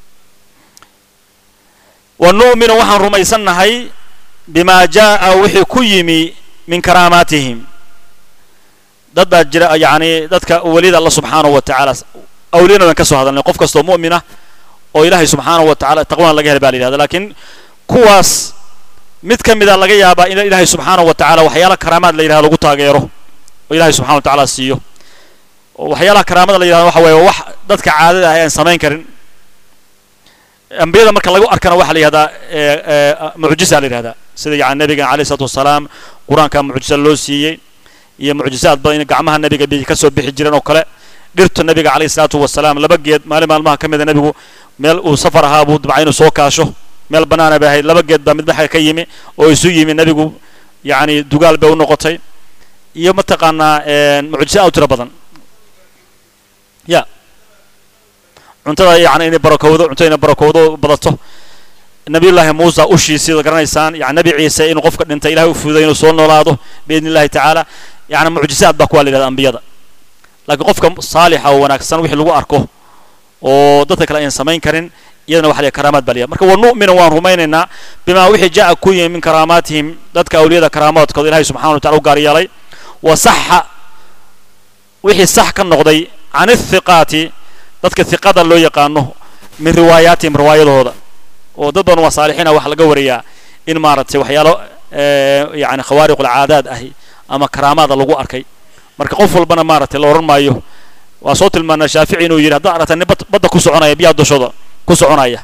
wa nu'minu waxaan rumaysannahay bimaa jaa'a wixii ku yimi min karaamaatihim dad baa jira yacni dadka weliyada alla subxaanahu wa tacaala awliyana waan ka soo hadalnay qof kastoo mu'mina oo ilaahay subxaanahu wa tacala taqwana laga hel baa la yidhahda laakiin kuwaas mid ka mida laga yaabaa in ilaahay subxaanahu wa tacaala waxyaala karaamaad la yidhahdo lagu taageero oo ilaahay subxana wa tacaala siiyo oo waxyaalaha karaamada la yidhahdo waxa weeye wax dadka caadada ah aan samayn karin ambiyada marka lagu arkana waxaa la yihahdaa mucjisa la yihahdaa sida yani nabiga alayh isalaatu wasalaam qur-aanka mucjisa loo siiyey iyo mucjisaad badan in gacmaha nabiga bi ka soo bixi jireen oo kale dhirta nabiga alayh isalaatu wasalaam laba geed maalin maalmaha ka mida nabigu meel uu safar ahaa buu dabca inuu soo kaasho meel bannaana bay ahayd laba geed baa midba xagga ka yimi oo isu yimi nabigu yacni dugaal bay u noqotay iyo mataqaanaa mucjisa aad u tiro badan ya cuntada yani inay barakowdo cuntada inay barakowdo badato nabiyullaahi muusa ushiisii da garanaysaan yani nabi ciise inuu qofka dhintay ilahay u fuuday inuu soo noolaado biidni illahi tacaala yani mucjisaad baa kuwa la yidhahda ambiyada laakiin qofka saalixa oo wanaagsan wixii lagu arko oo dadka kale ayan samayn karin iyadana waxa la karaamaad baa la marka wa nu'minu waan rumaynaynaa bimaa wixii jaa'a ku yimi min karaamaatihim dadka awliyada karaamaadkooda ilahay subxana wa tacala u gaar yeelay wa saxa wixii sax ka noqday can athiqaati dadka hiqada loo yaqaano min riwaayaatihim riwaayadooda oo dad badan waa saalixiina waxaa laga wariyaa in maaragtay waxyaalo yani khawaariq alcaadaad ahi ama karaamaada lagu arkay marka qof walbana maaragtay la odhan maayo waa soo tilmaanaa shaafici inuu yidhi haddaad aragta nin badda ku soconaya biyaha dushooda ku soconaya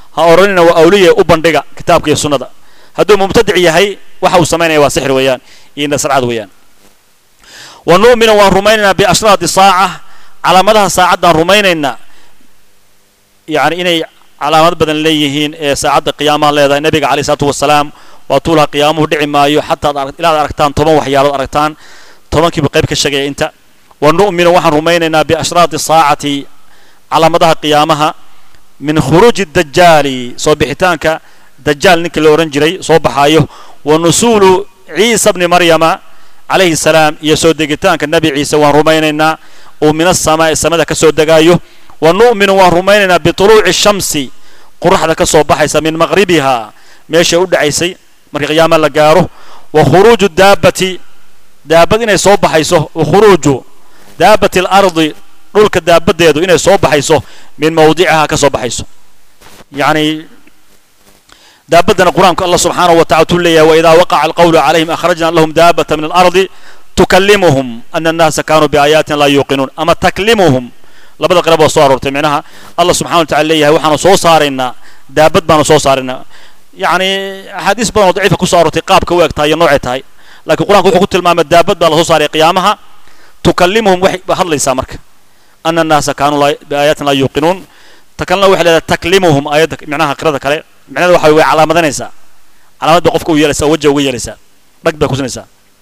ha odhanina waa awliya u bandhiga kitaabka iyo sunnada hadduu mubtadic yahay waxa uu samaynaya waa sixir weeyaan iyo nasracad weeyaan wa nu'minu waan rumaynaynaa biashraati saaca calaamadaha saacaddaan rumaynaynaa yani inay calaamad badan leeyihiin ee saacadda qiyaamaha leedahay nabiga calayh isalaatu wasalaam waa tuulaha qiyaamuhu dhici maayo xataa ilaa ad aragtaan toban waxyaalood aragtaan tobankiiba qayb ka sheegaya inta wa nu'minu waxaan rumaynaynaa biashraati saacati calaamadaha qiyaamaha min khuruuji dajaali soo bixitaanka dajaal ninkii la odhan jiray soo baxaayo wa nusuulu ciisa bni maryama calayhi salaam iyo soo degitaanka nebi ciise waan rumaynaynaa uu min asamaa'i samada ka soo degaayo wa nu'minu waan rumaynaynaa bituluuci shamsi qoraxda ka soo baxaysa min maqribiha meeshay u dhacaysay markii qiyaama la gaaro wa khuruuju daabbati daabad inay soo baxayso wa khuruuju daabati alardi dhulka daabaddeedu inay soo baxayso min mawdicihaa ka soo baxayso yacni daabaddana qur-aanku allah subxaanahu wa tacala tuu leeyahay waidaa waqaca alqawlu calayhim akhrajna lahum daabata min alardi tukallimuhum ana annaasa kaanuu biaayaatina laa yuuqinuun ama taklimuhum labada qirab waa soo aroortay micnaha allah subxana wa tacala leeyahay waxaanu soo saaraynaa daabad baanu soo saaraynaa yacni axaadiis badan oo daciifa ku soo aroortay qaabka u eg tahay iyo noocay tahay laakiin qur-aanku wuxuu ku tilmaamay daabad baa lasoo saaray qiyaamaha tukallimuhum waxay hadlaysaa marka ana annaasa kaanuu biaayaatina laa yuuqinuun ta kalena waxay leedahay taklimuhum aayadda micnaha qirada kale micnada waxa way calaamadanaysaa calaamad bay qofka u yeelaysaa oo wajha uga yeelaysaa dhag bay kusinaysaa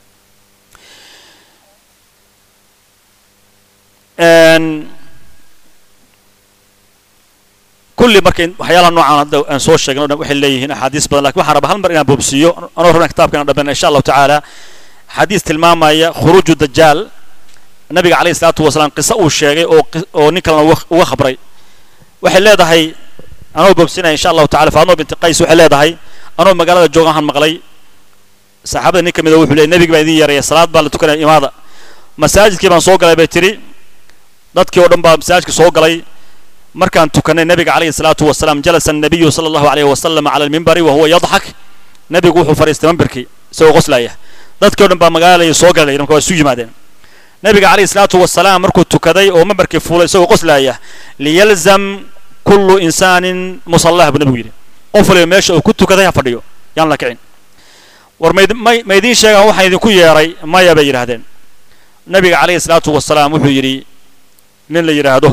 kulli marka waxyaalaha noocaan hadda aan soo sheegin o dhan waxay leeyihiin axaadiis badan lakin waxaan rabaa hal mar inaan boobsiiyo anoo rabna kitabka inaan dhammayna insha allahu tacaala xadiis tilmaamaya khuruuju dajaal nabiga calayhi salaatu wasalaam qiso uu sheegay oo oo nin kalena uga khabray waxay leedahay anoo boobsinaya insha allahu tacala faadmo binti qays waxay leedahay anoo magaalada joogahan maqlay saxaabada nin ka mid a wuxuu leeyay nebiga baa idin yeeraya salaad baa la tukanaya imaada masaajidkii baan soo galay bay tidhi dadkii oo dhan baa masaajidka soo galay markaan tukanay nebiga calayhi salaatu wasalaam jalasa annabiyu sala allahu alayhi wasalam cala almimbari wa huwa yadxak nebigu wuxuu fadhiistay mimbarkii isagoo qoslaya dadkii o dhan baa magaalada soo galay marka waa isu yimaadeen nebiga calayhi salaatu wasalaam markuu tukaday oo mimbarkii fuulay isagoo qoslaya liyalzam kullu insaanin musallah buu nebigu yidhi qof waliba meesha uu ku tukaday ha fadhiyo yaan la kicin war mayd may ma idiin sheegaan waxaan idinku yeeray maya bay yidhaahdeen nebiga calayhi salaatu wasalaam wuxuu yidhi nin la yidhaahdo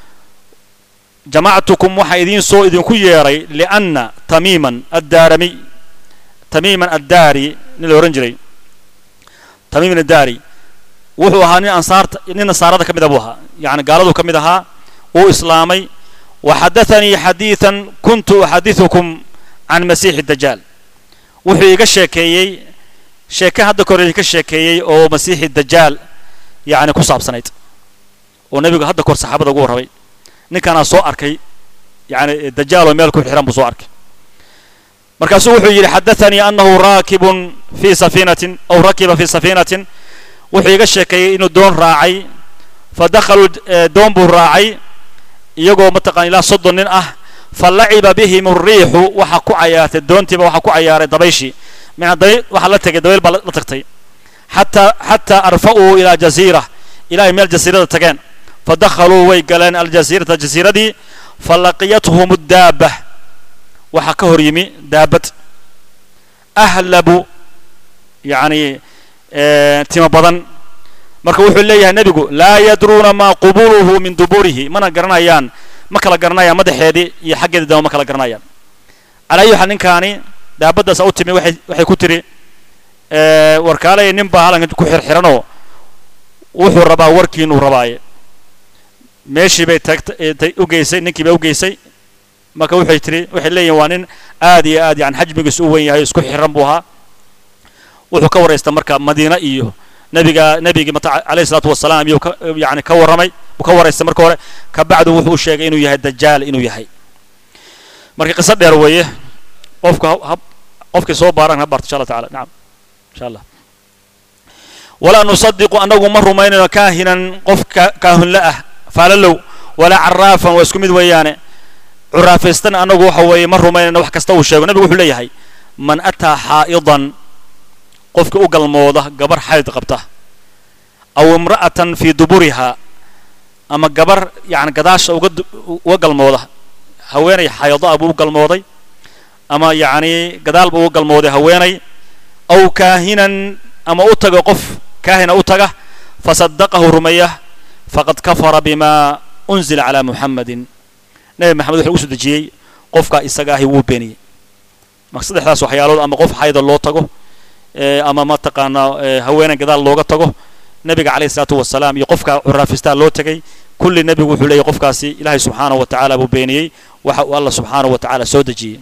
jamactukum waxaa idiin soo idinku yeeray lianna tamiiman addaaramiy tamiiman addaari nin la odhan jiray tamiiman addaari wuxuu ahaa nin ansaarta nin nasaarada ka mida buu ahaa yacni gaaladuu ka mid ahaa wuu islaamay waxadathanii xadiidan kuntu uxadiثukum can masiixi dajaal wuxuu iga sheekeeyey sheeke hadda ka hor idinka sheekeeyey oo masiixi dajaal yacni ku saabsanayd oo nebigu hadda kahor saxaabada ugu warramay ninkaanaa soo arkay yani dajaal oo meel ku xiran buu soo arkay markaasuu wuxuu yidhi xadathanii annahu raakibun fii safiinatin aw rakiba fii safiinatin wuxuu iga sheekeeyey inuu doon raacay fa dakhaluu doon buu raacay iyagoo mataqana ilaa soddon nin ah fa laciba bihim ariixu waxaa ku cayaartay doontiiba waxaa ku cayaaray dabayshii mina dabayl waxaa la tegay dabayl baa la tagtay xataa xataa arfa'uu ilaa jasiira ilaa ay meel jasiirada tageen fadakhaluu way galeen aljasiirata jasiiradii falaqiyathum daaba waxaa ka hor yimi daabad ahlabu yacni timo badan marka wuxuu leeyahay nebigu laa yadruuna maa qubuluhu min duburihi mana garanayaan ma kala garanayaan madaxeedii iyo xaggeedii dama ma kala garanayaan calaa ayi xaal ninkaani daabaddaasa u timi waxay waxay ku tiri warkaalaya nin baa halanka ku xirxiranoo wuxuu rabaa warkiinuu rabaaye meeshii bay tagtay u geysay ninkii bay u geysay marka waxay tiri waxay leeyihin waa nin aad iyo aad yani xajmigiisu u wen yahay isku xiran buu ahaa wuxuu ka waraysta marka madiina iyo nabiga nabigii mata alayhi salaatu wasalaam iyuu ka yani ka warramay buu ka waraystay marka hore ka bacdu wuxuu u sheegay inuu yahay dajaal inuu yahay marka qiso dheer weeye qofka hab qofkii soo baaran ha barto insha allah tacala nacam insha allah walaa nusadiqu annagu ma rumaynayno kaahinan qof kaahunla ah faalalow walaa caraafan waa isku mid weeyaane curaafaystana annagu waxa weeye ma rumaynayno wax kasta uu sheego nabigu wuxuu leeyahay man ataa xaa'idan qofka u galmooda gabar xayd qabta aw imra'atan fii duburihaa ama gabar yani gadaasha uga uga galmooda haweenay xayado ah buu u galmooday ama yacni gadaal buu u galmooday haweenay aw kaahinan ama u taga qof kaahina u taga fasadaqahu rumeeya faqad kafara bima unzila calaa muxamadin nebi maxamed wuxuu ugu soo dejiyey qofka isaga ahi wuu beeniyey marka saddexdaas waxyaalood ama qof xayda loo tago ama mataqaanaa haweenay gadaal looga tago nebiga calayhi isalaatu wasalaam iyo qofka curaafistaa loo tegay kulli nebigu wuxuu leeyahy qofkaasi ilaahay subxaanahu wa tacaala buu beeniyey waxa uu allah subxaanahu wa tacaala soo dejiyey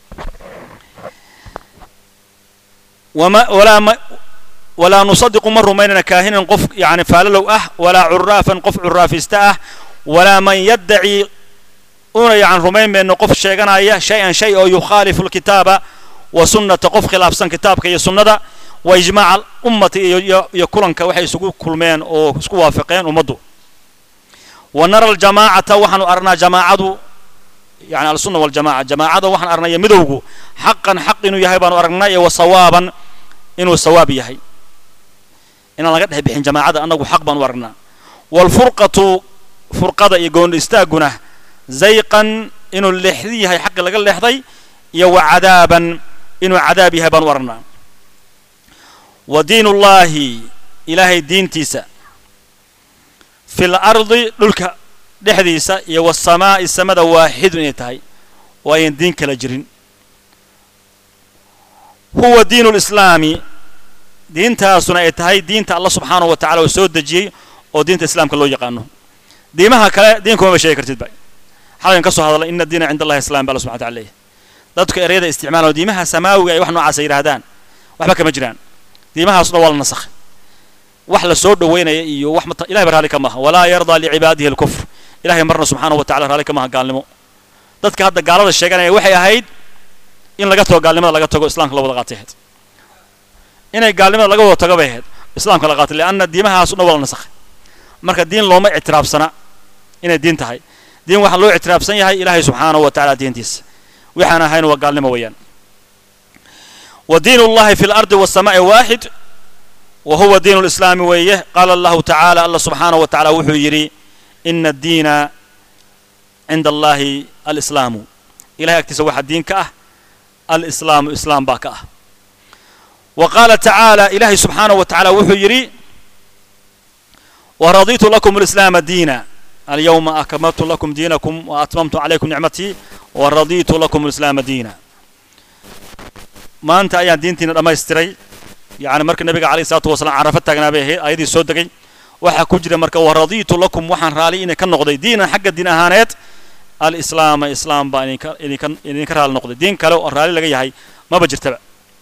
wama walaa ma walaa nusadiqu ma rumaynana kaahinan qof yani faalalow ah walaa curaafan qof curaafista ah walaa man yaddaci una yani rumayn mayno qof sheeganaya shay-an shay oo yukhaalifu lkitaaba wa sunnata qof khilaafsan kitaabka iyo sunnada wa ijmaaca ummati iyo iyo kulanka waxay isugu kulmeen oo isku waafaqeen ummaddu wa nara aljamaacata waxaanu aragnaa jamaacadu yani alsunna waljamaca jamaacada waxaan aragnaya midowgu xaqan xaq inuu yahay baanu aragnaa iyo wa sawaaban inuu sawaab yahay inaan laga dhex bixin jamaacada annagu xaq baanu aragnaa waalfurqatu furqada iyo gooni istaagguna zayqan inuu leexdi yahay xaqi laga leexday iyo wa cadaaban inuu cadaab yahay baanu aragnaa wa diinullaahi ilaahay diintiisa fi lardi dhulka dhexdiisa iyo wasamaa'i samada waaxidun inay tahay oo ayan diin kala jirin huwa diinu lislaami diintaasuna ay tahay diinta allah subxaanahu wa tacala uu soo dejiyey oo diinta islaamka loo yaqaano diimaha kale diinkumama sheegi kartid ba xalan ka soo hadalay ina diina cinda allahi islam ba alla subxana wataala leeyahy dadka ereyada isticmaalao diimaha samaawiga ay wax noocaasa yidhaahdaan waxba kama jiraan diimahaasna waa la nasakhay wax la soo dhoweynaya iyo wax mata ilahay ba raalli ka maaha walaa yardaa licibaadihi alkufr ilahay marna subxaanahu wa tacala raalli ka maaha gaalnimo dadka hadda gaalada sheeganaya waxay ahayd in laga tago gaalnimada laga tago islaamka la wada qaatay ahayd inay gaalnimada laga wada tago bay ahayd islaamka la qaatay lianna diimahaas dhan waa la nasakhay marka diin looma ictiraafsana inay diin tahay diin waxaa loo ictiraafsan yahay ilaahay subxaanahu wa tacala diintiisa waxaan ahayn waa gaalnimo weeyaan wa diin ullahi fi lardi wasamaa'i waaxid wa huwa diin lislaami weeye qaala allahu tacaala allah subxaanahu wa tacala wuxuu yidhi ina addiina cinda allahi alislaamu ilahay agtiisa waxaa diin ka ah alislaamu islaam baa ka ah wa qaala tacaala ilaahay subxaanahu wa tacala wuxuu yidhi waraditu lakum alislaama diina alyawma akmaltu lakum diinakum wa atmamtu calaykum nicmatii wa raditu lakum alislaama diina maanta ayaan diintiina dhammaystiray yani marka nabiga calayhi salaatu wasalaam carafo taagnaa bay ahayd ayadii soo degay waxaa ku jira marka waraditu lakum waxaan raali inay ka noqday diinan xagga diin ahaaneed alislaama islaam baa idinka idinka idinka raali noqday diin kale oo raali laga yahay maba jirtaba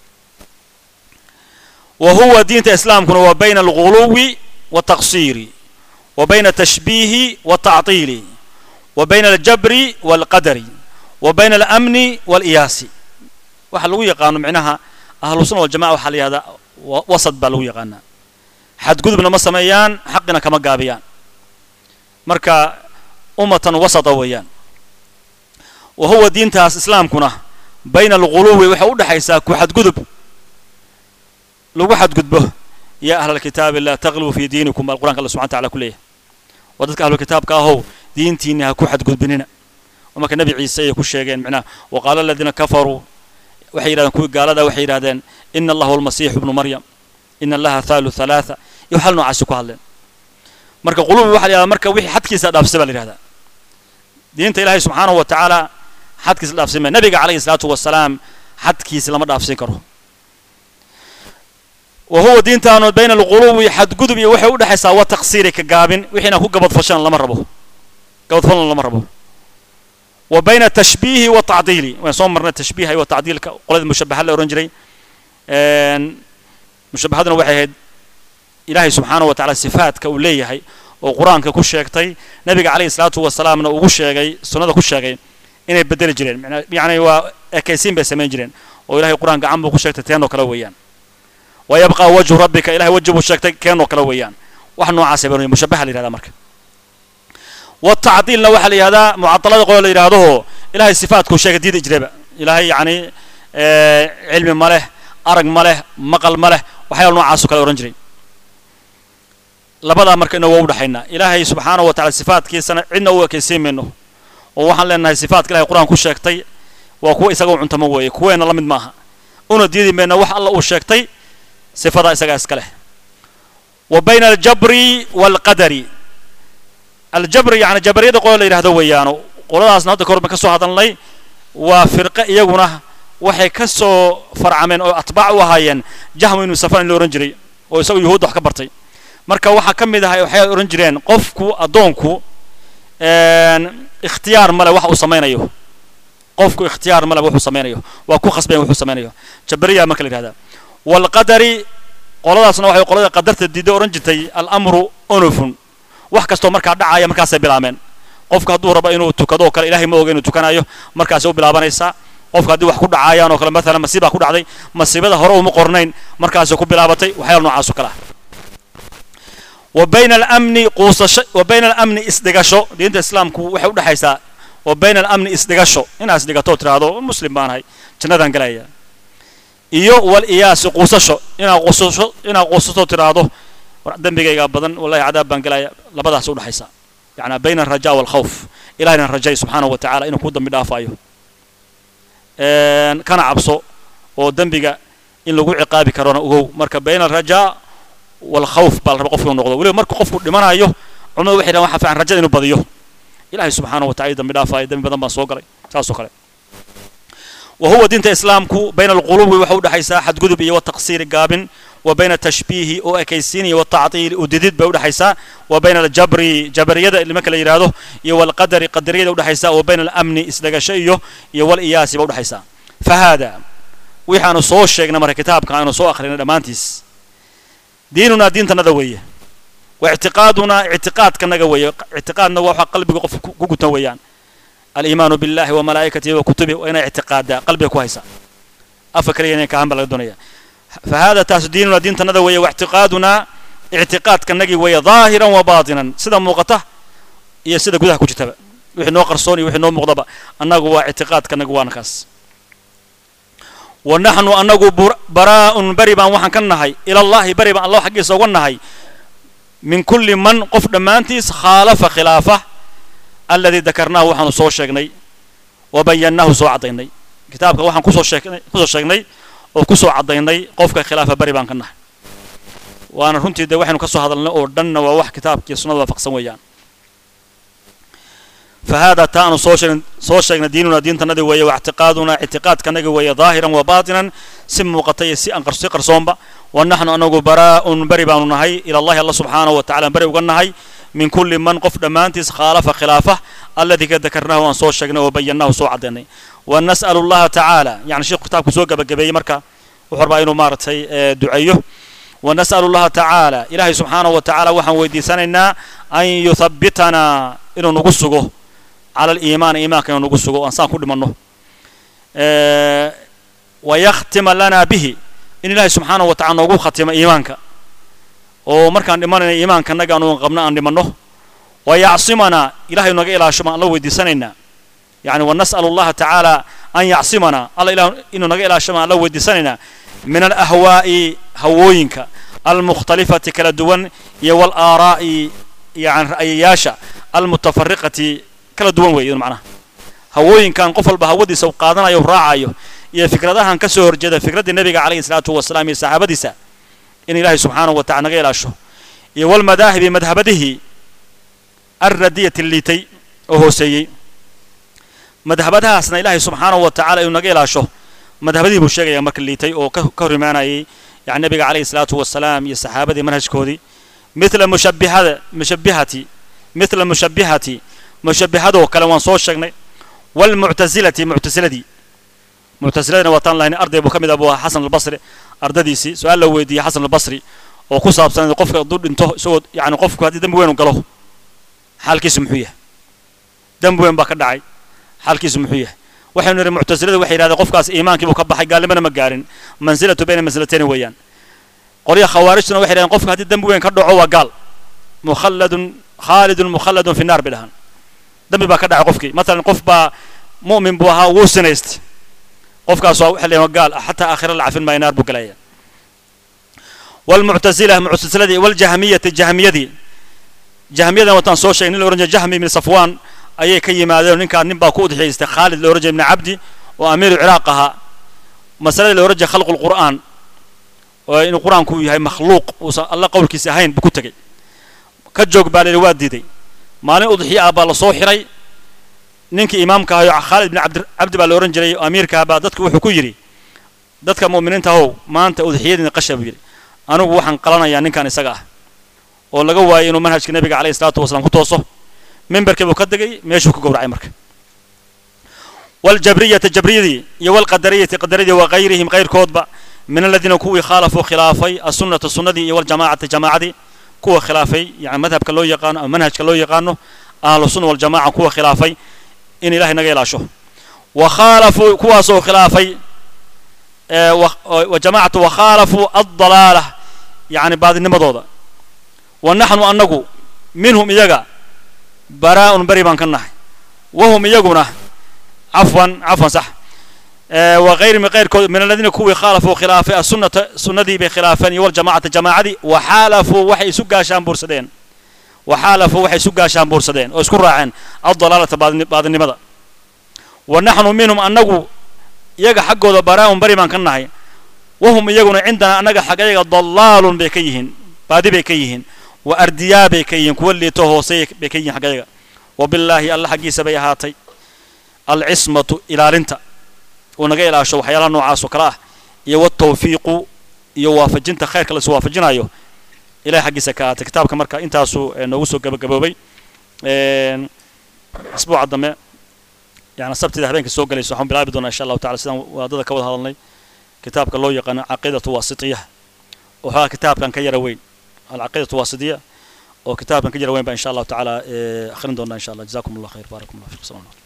wa huwa diinta islaamkuna waa bayna alguluwi والتقصير وبين التشبيه والتعطيل وبين الجبر والقدر وبين الأمن والإياس waxa lagu yaqaano micnaha ahlu sunna waljamaca waxaa la yihahdaa wasad baa lagu yaqaanaa xadgudubna ma sameeyaan xaqina kama gaabiyaan marka ummatan wasata weeyaan wa huwa diintaas islaamkuna bayna alguluwi waxay u dhexaysaa ku xadgudub lagu xadgudbo ya ahla alkitaabi laa tagluu fii diinikum baa qur'anka alla subxana tacala ku leeyahay waa dadka ahlu kitaabka ahow diintiinni ha ku xadgudbinina oo marka nebi ciise ayay ku sheegeen micnaha wa qaala aladiina kafaruu waxay yidhahdeen kuwii gaalada waxay yidhahdeen ina allaha almasiixu ibnu maryam ina allaha thaalu thalaatha iyo waxal noocaasi ku hadleen marka qulubi waxa la yihahdaa marka wixii xadkiisa dhaafsay baa la yihahdaa diinta ilaahay subxaanahu wa tacaala xadkiisa dhaafsin maya nabiga calayhi salaatu wasalaam xadkiisa lama dhaafsin karo wa huwa diintaanu bayna alqulubi xadgudub iyo waxay u dhexaysaa wa taqsiiri ka gaabin wixiina ku gabadfashan lama rabo gabadfalna lama rabo wa bayna tashbiihi wa tacdiili waan soo marnay tashbiiha iyo tacdiilka qolada mushabaha la ohan jiray mushabahaduna waxay ahayd ilaahay subxaanahu wa tacala sifaadka uu leeyahay oo qur-aanka ku sheegtay nabiga calayhi salaatu wasalaamna ugu sheegay sunnada ku sheegay inay bedeli jireen yacni waa ekaysiin bay samayn jireen oo ilahay qur-aan gacan buu ku sheegtay teenoo kale weeyaan wa yabqa wajhu rabbika ilahay waji buu sheegtay keenoo kale weeyaan wax noocaasay baa mushabaha la yihahdaa marka والتعطيلna waxaa la yihahdaa mucaطalada qolo la yidhaahdoho ilahay sifaatku sheegay diida jiraba ilahay yani cilmi ma leh arag ma leh maqal ma leh waxyaala noocaaso kale ohan jiray labadaa marka ina waa u dhexaynaa ilaahay subxaanahu wa tacala sifaatkiisana cidna u ekaysiin mayno oo waxaan leenahay sifaadka ilahay qur-aan ku sheegtay waa kuwa isaga u cuntamo weeye kuweena la mid maaha una diidi mayna wax alla uu sheegtay sifadaa isagaa iska leh wa bayna aljabri waalqadari aljabri yani jabariyada qola la yidhahdo weeyaano qoladaasna hadda kahor baan ka soo hadalnay waa firqe iyaguna waxay ka soo farcameen oo atbaac u ahaayeen jahmu ibnu safan in la ohan jiray oo isagu yuhuudda wax ka bartay marka waxaa ka mid ahay waxay odhan jireen qofku addoonku ikhtiyaar male wax uu samaynayo qofku ikhtiyaar male wuxuu samaynayo waa ku khasbayn wuxuu samaynayo jabariya marka la yidhahdaa waalqadari qoladaasna waxay qolada qadarta diidda odhan jirtay alamru onufun wax kastoo markaa dhacaya markaasay bilaabeen qofku hadduu rabo inuu tukado oo kale ilahay ma oga inuu tukanayo markaasay u bilaabanaysaa qofka haddii wax ku dhacayaan oo kale maalan masiibaa ku dhacday masiibada hore uma qornayn markaasay ku bilaabatay waxyaala noocaas oo kale ah wa bayna alamni quusasho wa bayna alamni isdhigasho diinta islaamku waxay udhexaysaa wa bayna alamni isdhigasho inaad isdhigato tiraahdo muslim baanahay jannadaan galaya iyo wal iyaasi quusasho inaad quusasho inaad quusato tiraahdo dembigayga badan wallahi cadaab baan galaya labadaas udhexaysa yani bayna alraja waalkhawf ilahayna rajay subxaanahu wa tacala inuu kuu dambi dhaafayo kana cabso oo dembiga in lagu ciqaabi karona ogow marka bayna alrajaa waalkhawf baa la raba qofku noqdo weliba marka qofku dhimanayo culimadu waxay dhahan waxa fiican rajada inuu badiyo ilahay subxaanahu wa tacala dambi dhaafayo dembi badan baan soo galay saas oo kale wa huwa diinta islaamku bayna alqulubi waxa udhexaysaa xadgudub iyo wataqsiiri gaabin wa bayna atashbiihi oo ekaysiin iyo watactiili udidid bay udhexaysaa wa bayna aljabri jabariyada nimanka la yidhaahdo iyo walqadari qadariyada udhexaysaa wa bayna alamni isdhagasho iyo iyo waliyaasi ba udhexaysaa fa haada waxaanu soo sheegnay marka kitaabka aanu soo akhrinay dhammaantiis diinunaa diintanada weeye wa ictiqaadunaa ictiqaadkanaga weeye ictiqaadna waa waxa qalbiga qof ku gutan weeyaan aliimaanu billahi wa malaa'ikatihi wa kutubihi waa inay ictiqaadaa qalbiga ku haysaa afa kaliya inay kahan baa laga doonaya fa hada taasu diinunaa diintanada weeye wa ictiqaadunaa ictiqaadkanagii weeye daahiran wa baatinan sida muuqata iyo sida gudaha ku jirtaba wixii noo qarsoon iyo wixii noo muuqdaba annagu waa ictiqaadkanagu waana kaas wa naxnu annagu baraa'un beri baan waxaan ka nahay ila allahi beri baan allah xaggiisa uga nahay min kulli man qof dhammaantiis khaalafa khilaafa alladii dakarnaahu waxaanu soo sheegnay wa bayannaahu soo caddaynay kitaabka waxaan kusoo sheegnay kusoo sheegnay oo kusoo caddaynay qofka khilaafa beri baan ka nahay waana runtii dee waxaynu ka soo hadalnay oo dhanna waa wax kitaabkiiyo sunnada waafaqsan weeyaan fa haadaa taa aanu soo sheegn soo sheegnay diinunaa diintanadii weeye wa ictiqaadunaa ictiqaadkanagi weeye daahiran wa baatinan si muuqata iyo si aan si qarsoonba wa naxnu anagu baraa'un beri baanu nahay ila allahi alla subxaanahu wa tacala beri uga nahay min kulli man qof dhammaantiis khaalafa khilaafa alladii ka dakarnaahu aan soo sheegnay oo bayannaahu soo caddaynay wa nas'alu allaha tacaala yani sheekhu kitaabku soo gabagabeeyey marka wuxuu rabaa inuu maaragtay duceeyo wa nas'alu allaha tacaala ilaahay subxaanahu wa tacaala waxaan weydiisanaynaa an yuthabbitanaa inuu nagu sugo cala aliimaani iimaanka inuu nagu sugo aan saan ku dhimanno wa yakhtima lanaa bihi in ilaahay subxaanahu wa tacala noogu khatimo iimaanka oo markaan dhimanayna iimaankanaga aanu qabno aan dhimanno wa yacsimanaa ilahay naga ilaasho baan alla weydiisanaynaa yani wa nas'alu allaha tacaala an yacsimanaa alla ilah inuu naga ilaasho baan alla weydiisanaynaa min alahwaa'i hawooyinka almukhtalifati kala duwan iyo walaaraa'i yani ra'yayaasha almutafariqati kala duwan weeye macnaha hawooyinkan qof walba hawadiisa u qaadanayo u raacayo iyo fikradahan ka soo horjeeda fikraddii nebiga calayhi salaatu wasalaam iyo saxaabadiisa in ilaahay subxaanahu wa tacala naga ilaasho iyo walmadaahibi madhabadihii alradiyati liitay oo hooseeyey madhabadahaasna ilaahay subxaanahu wa tacala inuu naga ilaasho madhabadihii buu sheegaya marka liitay oo ka hor imaanayay yani nebiga calayhi salaatu wasalaam iyo saxaabadii manhajkoodii mithla mushabbihada mushabbihati mithla mushabbihati mushabbihadoo kale waan soo sheegnay walmuctasilati muctasiladii muctasiladina waataan lahayn arday buu ka mid ah buu ahaa xasan albasri ardadiisii su-aal la weydiiyey xasan albasri oo ku saabsan qofka hadduu dhinto isagoo yani qofku haddii dembi weyn u galo xaalkiisu muxuu yahay dembi weyn baa ka dhacay xaalkiisu muxuu yahay waxaynu nidhi muctasilada waxay yidhahdeen qofkaas iimaankii buu ka baxay gaalnimana ma gaarin mansilatu bayna mansilatayni weeyaan qolyaha khawaarijtuna waxay yidhahdeen qofka haddii dembi weyn ka dhaco waa gaal mukhalladun khaalidun mukhalladun fi naar bay dhahaan dembi baa ka dhacay qofkii matalan qof baa mu'min buu ahaa wuu sinaystay qofkaas waa waxa leeyahay gaal xataa aakhira la cafin maayo naar buu galaya walmuctasila muctasiladii waljahmiyati jahmiyadii jahmiyadan wataan soo sheegay nin la ohan jiray jahmi ibn safwan ayay ka yimaadeen ninkaan nin baa ku udxiyaystay khaalid la ohan jiray ibni cabdi oo amiiru ciraaq ahaa masaladii la ohan jiray khalqu lqur'aan oo inuu qur-aanku yahay makhluuq uusan alla qowlkiisa ahayn buu ku tegey ka joog baa la yidhi waa diiday maalin udxiya ah baa lasoo xiray ninkii imaamka ahayo khaalid ibni cabdi cabdi baa la ohan jiray oo amiirka ah baa dadku wuxuu ku yidhi dadka mu'miniinta ahow maanta udxiyadiina qasha buu yidhi anigu waxaan qalanayaa ninkan isaga ah oo laga waayay inuu manhajka nebiga calayhi salaatu wasalaam ku tooso mimbarkii buu ka degay meeshuu ku gowracay marka waljabriyata jabriyadii iyo walqadariyati qadaradii wa kayrihim kayrkoodba min aladiina kuwii khaalafuu khilaafay assunnata sunnadii iyo waljamaacata jamaacadii kuwa khilaafay yani madhabka loo yaqaano ama manhajka loo yaqaano ahlu sunna waljamaca kuwa khilaafay in ilahay naga ilaasho wa khaalafuu kuwaasoo khilaafay wa jamaacatu wa khaalafuu addalaala yani baadinimadooda wa naxnu annagu minhum iyaga baraa'un beri baan ka nahay wahum iyaguna cafwan cafwan sax wa kayrihim kayrkood min aladiina kuwii khaalafuu khilaafay assunnata sunnadii bay khilaafeen iyo waljamaacata jamaacadii wa xaalafuu waxay isu gaashaan buursadeen wa xaalafuu waxay isu gaashaan buursadeen oo isku raaceen addalaalata baadinimada wa naxnu minhum annagu iyaga xaggooda baraa'un beri baan ka nahay wahum iyaguna cindana annaga xaggayaga dallaalun bay ka yihiin baadi bay ka yihiin wa ardiyaa bay ka yihiin kuwa liito hoosey bay ka yihiin xaggayaga wa billaahi alla xaggiisa bay ahaatay alcismatu ilaalinta uu naga ilaasho waxyaalaha noocaas oo kale ah iyo watawfiiqu iyo waafajinta khayrka la isu waafajinayo ilahay xaggiisa ka ahaatay kitaabka marka intaasuu noogu soo gabagaboobay asbuuca dambe yani sabtida habeenka soo galayso waxaan bilaabi doonaa insha allahu tacala sidaan waadada ka wada hadalnay kitaabka loo yaqaano caqiidatu waasitiya oo xoogaa kitaabkan ka yara weyn alcaqiidatu waasitiya oo kitaabkan ka yara weyn baa insha allahu tacaala akhrin doonaa insha allah jazakum allah khayr baarakum allah fiikum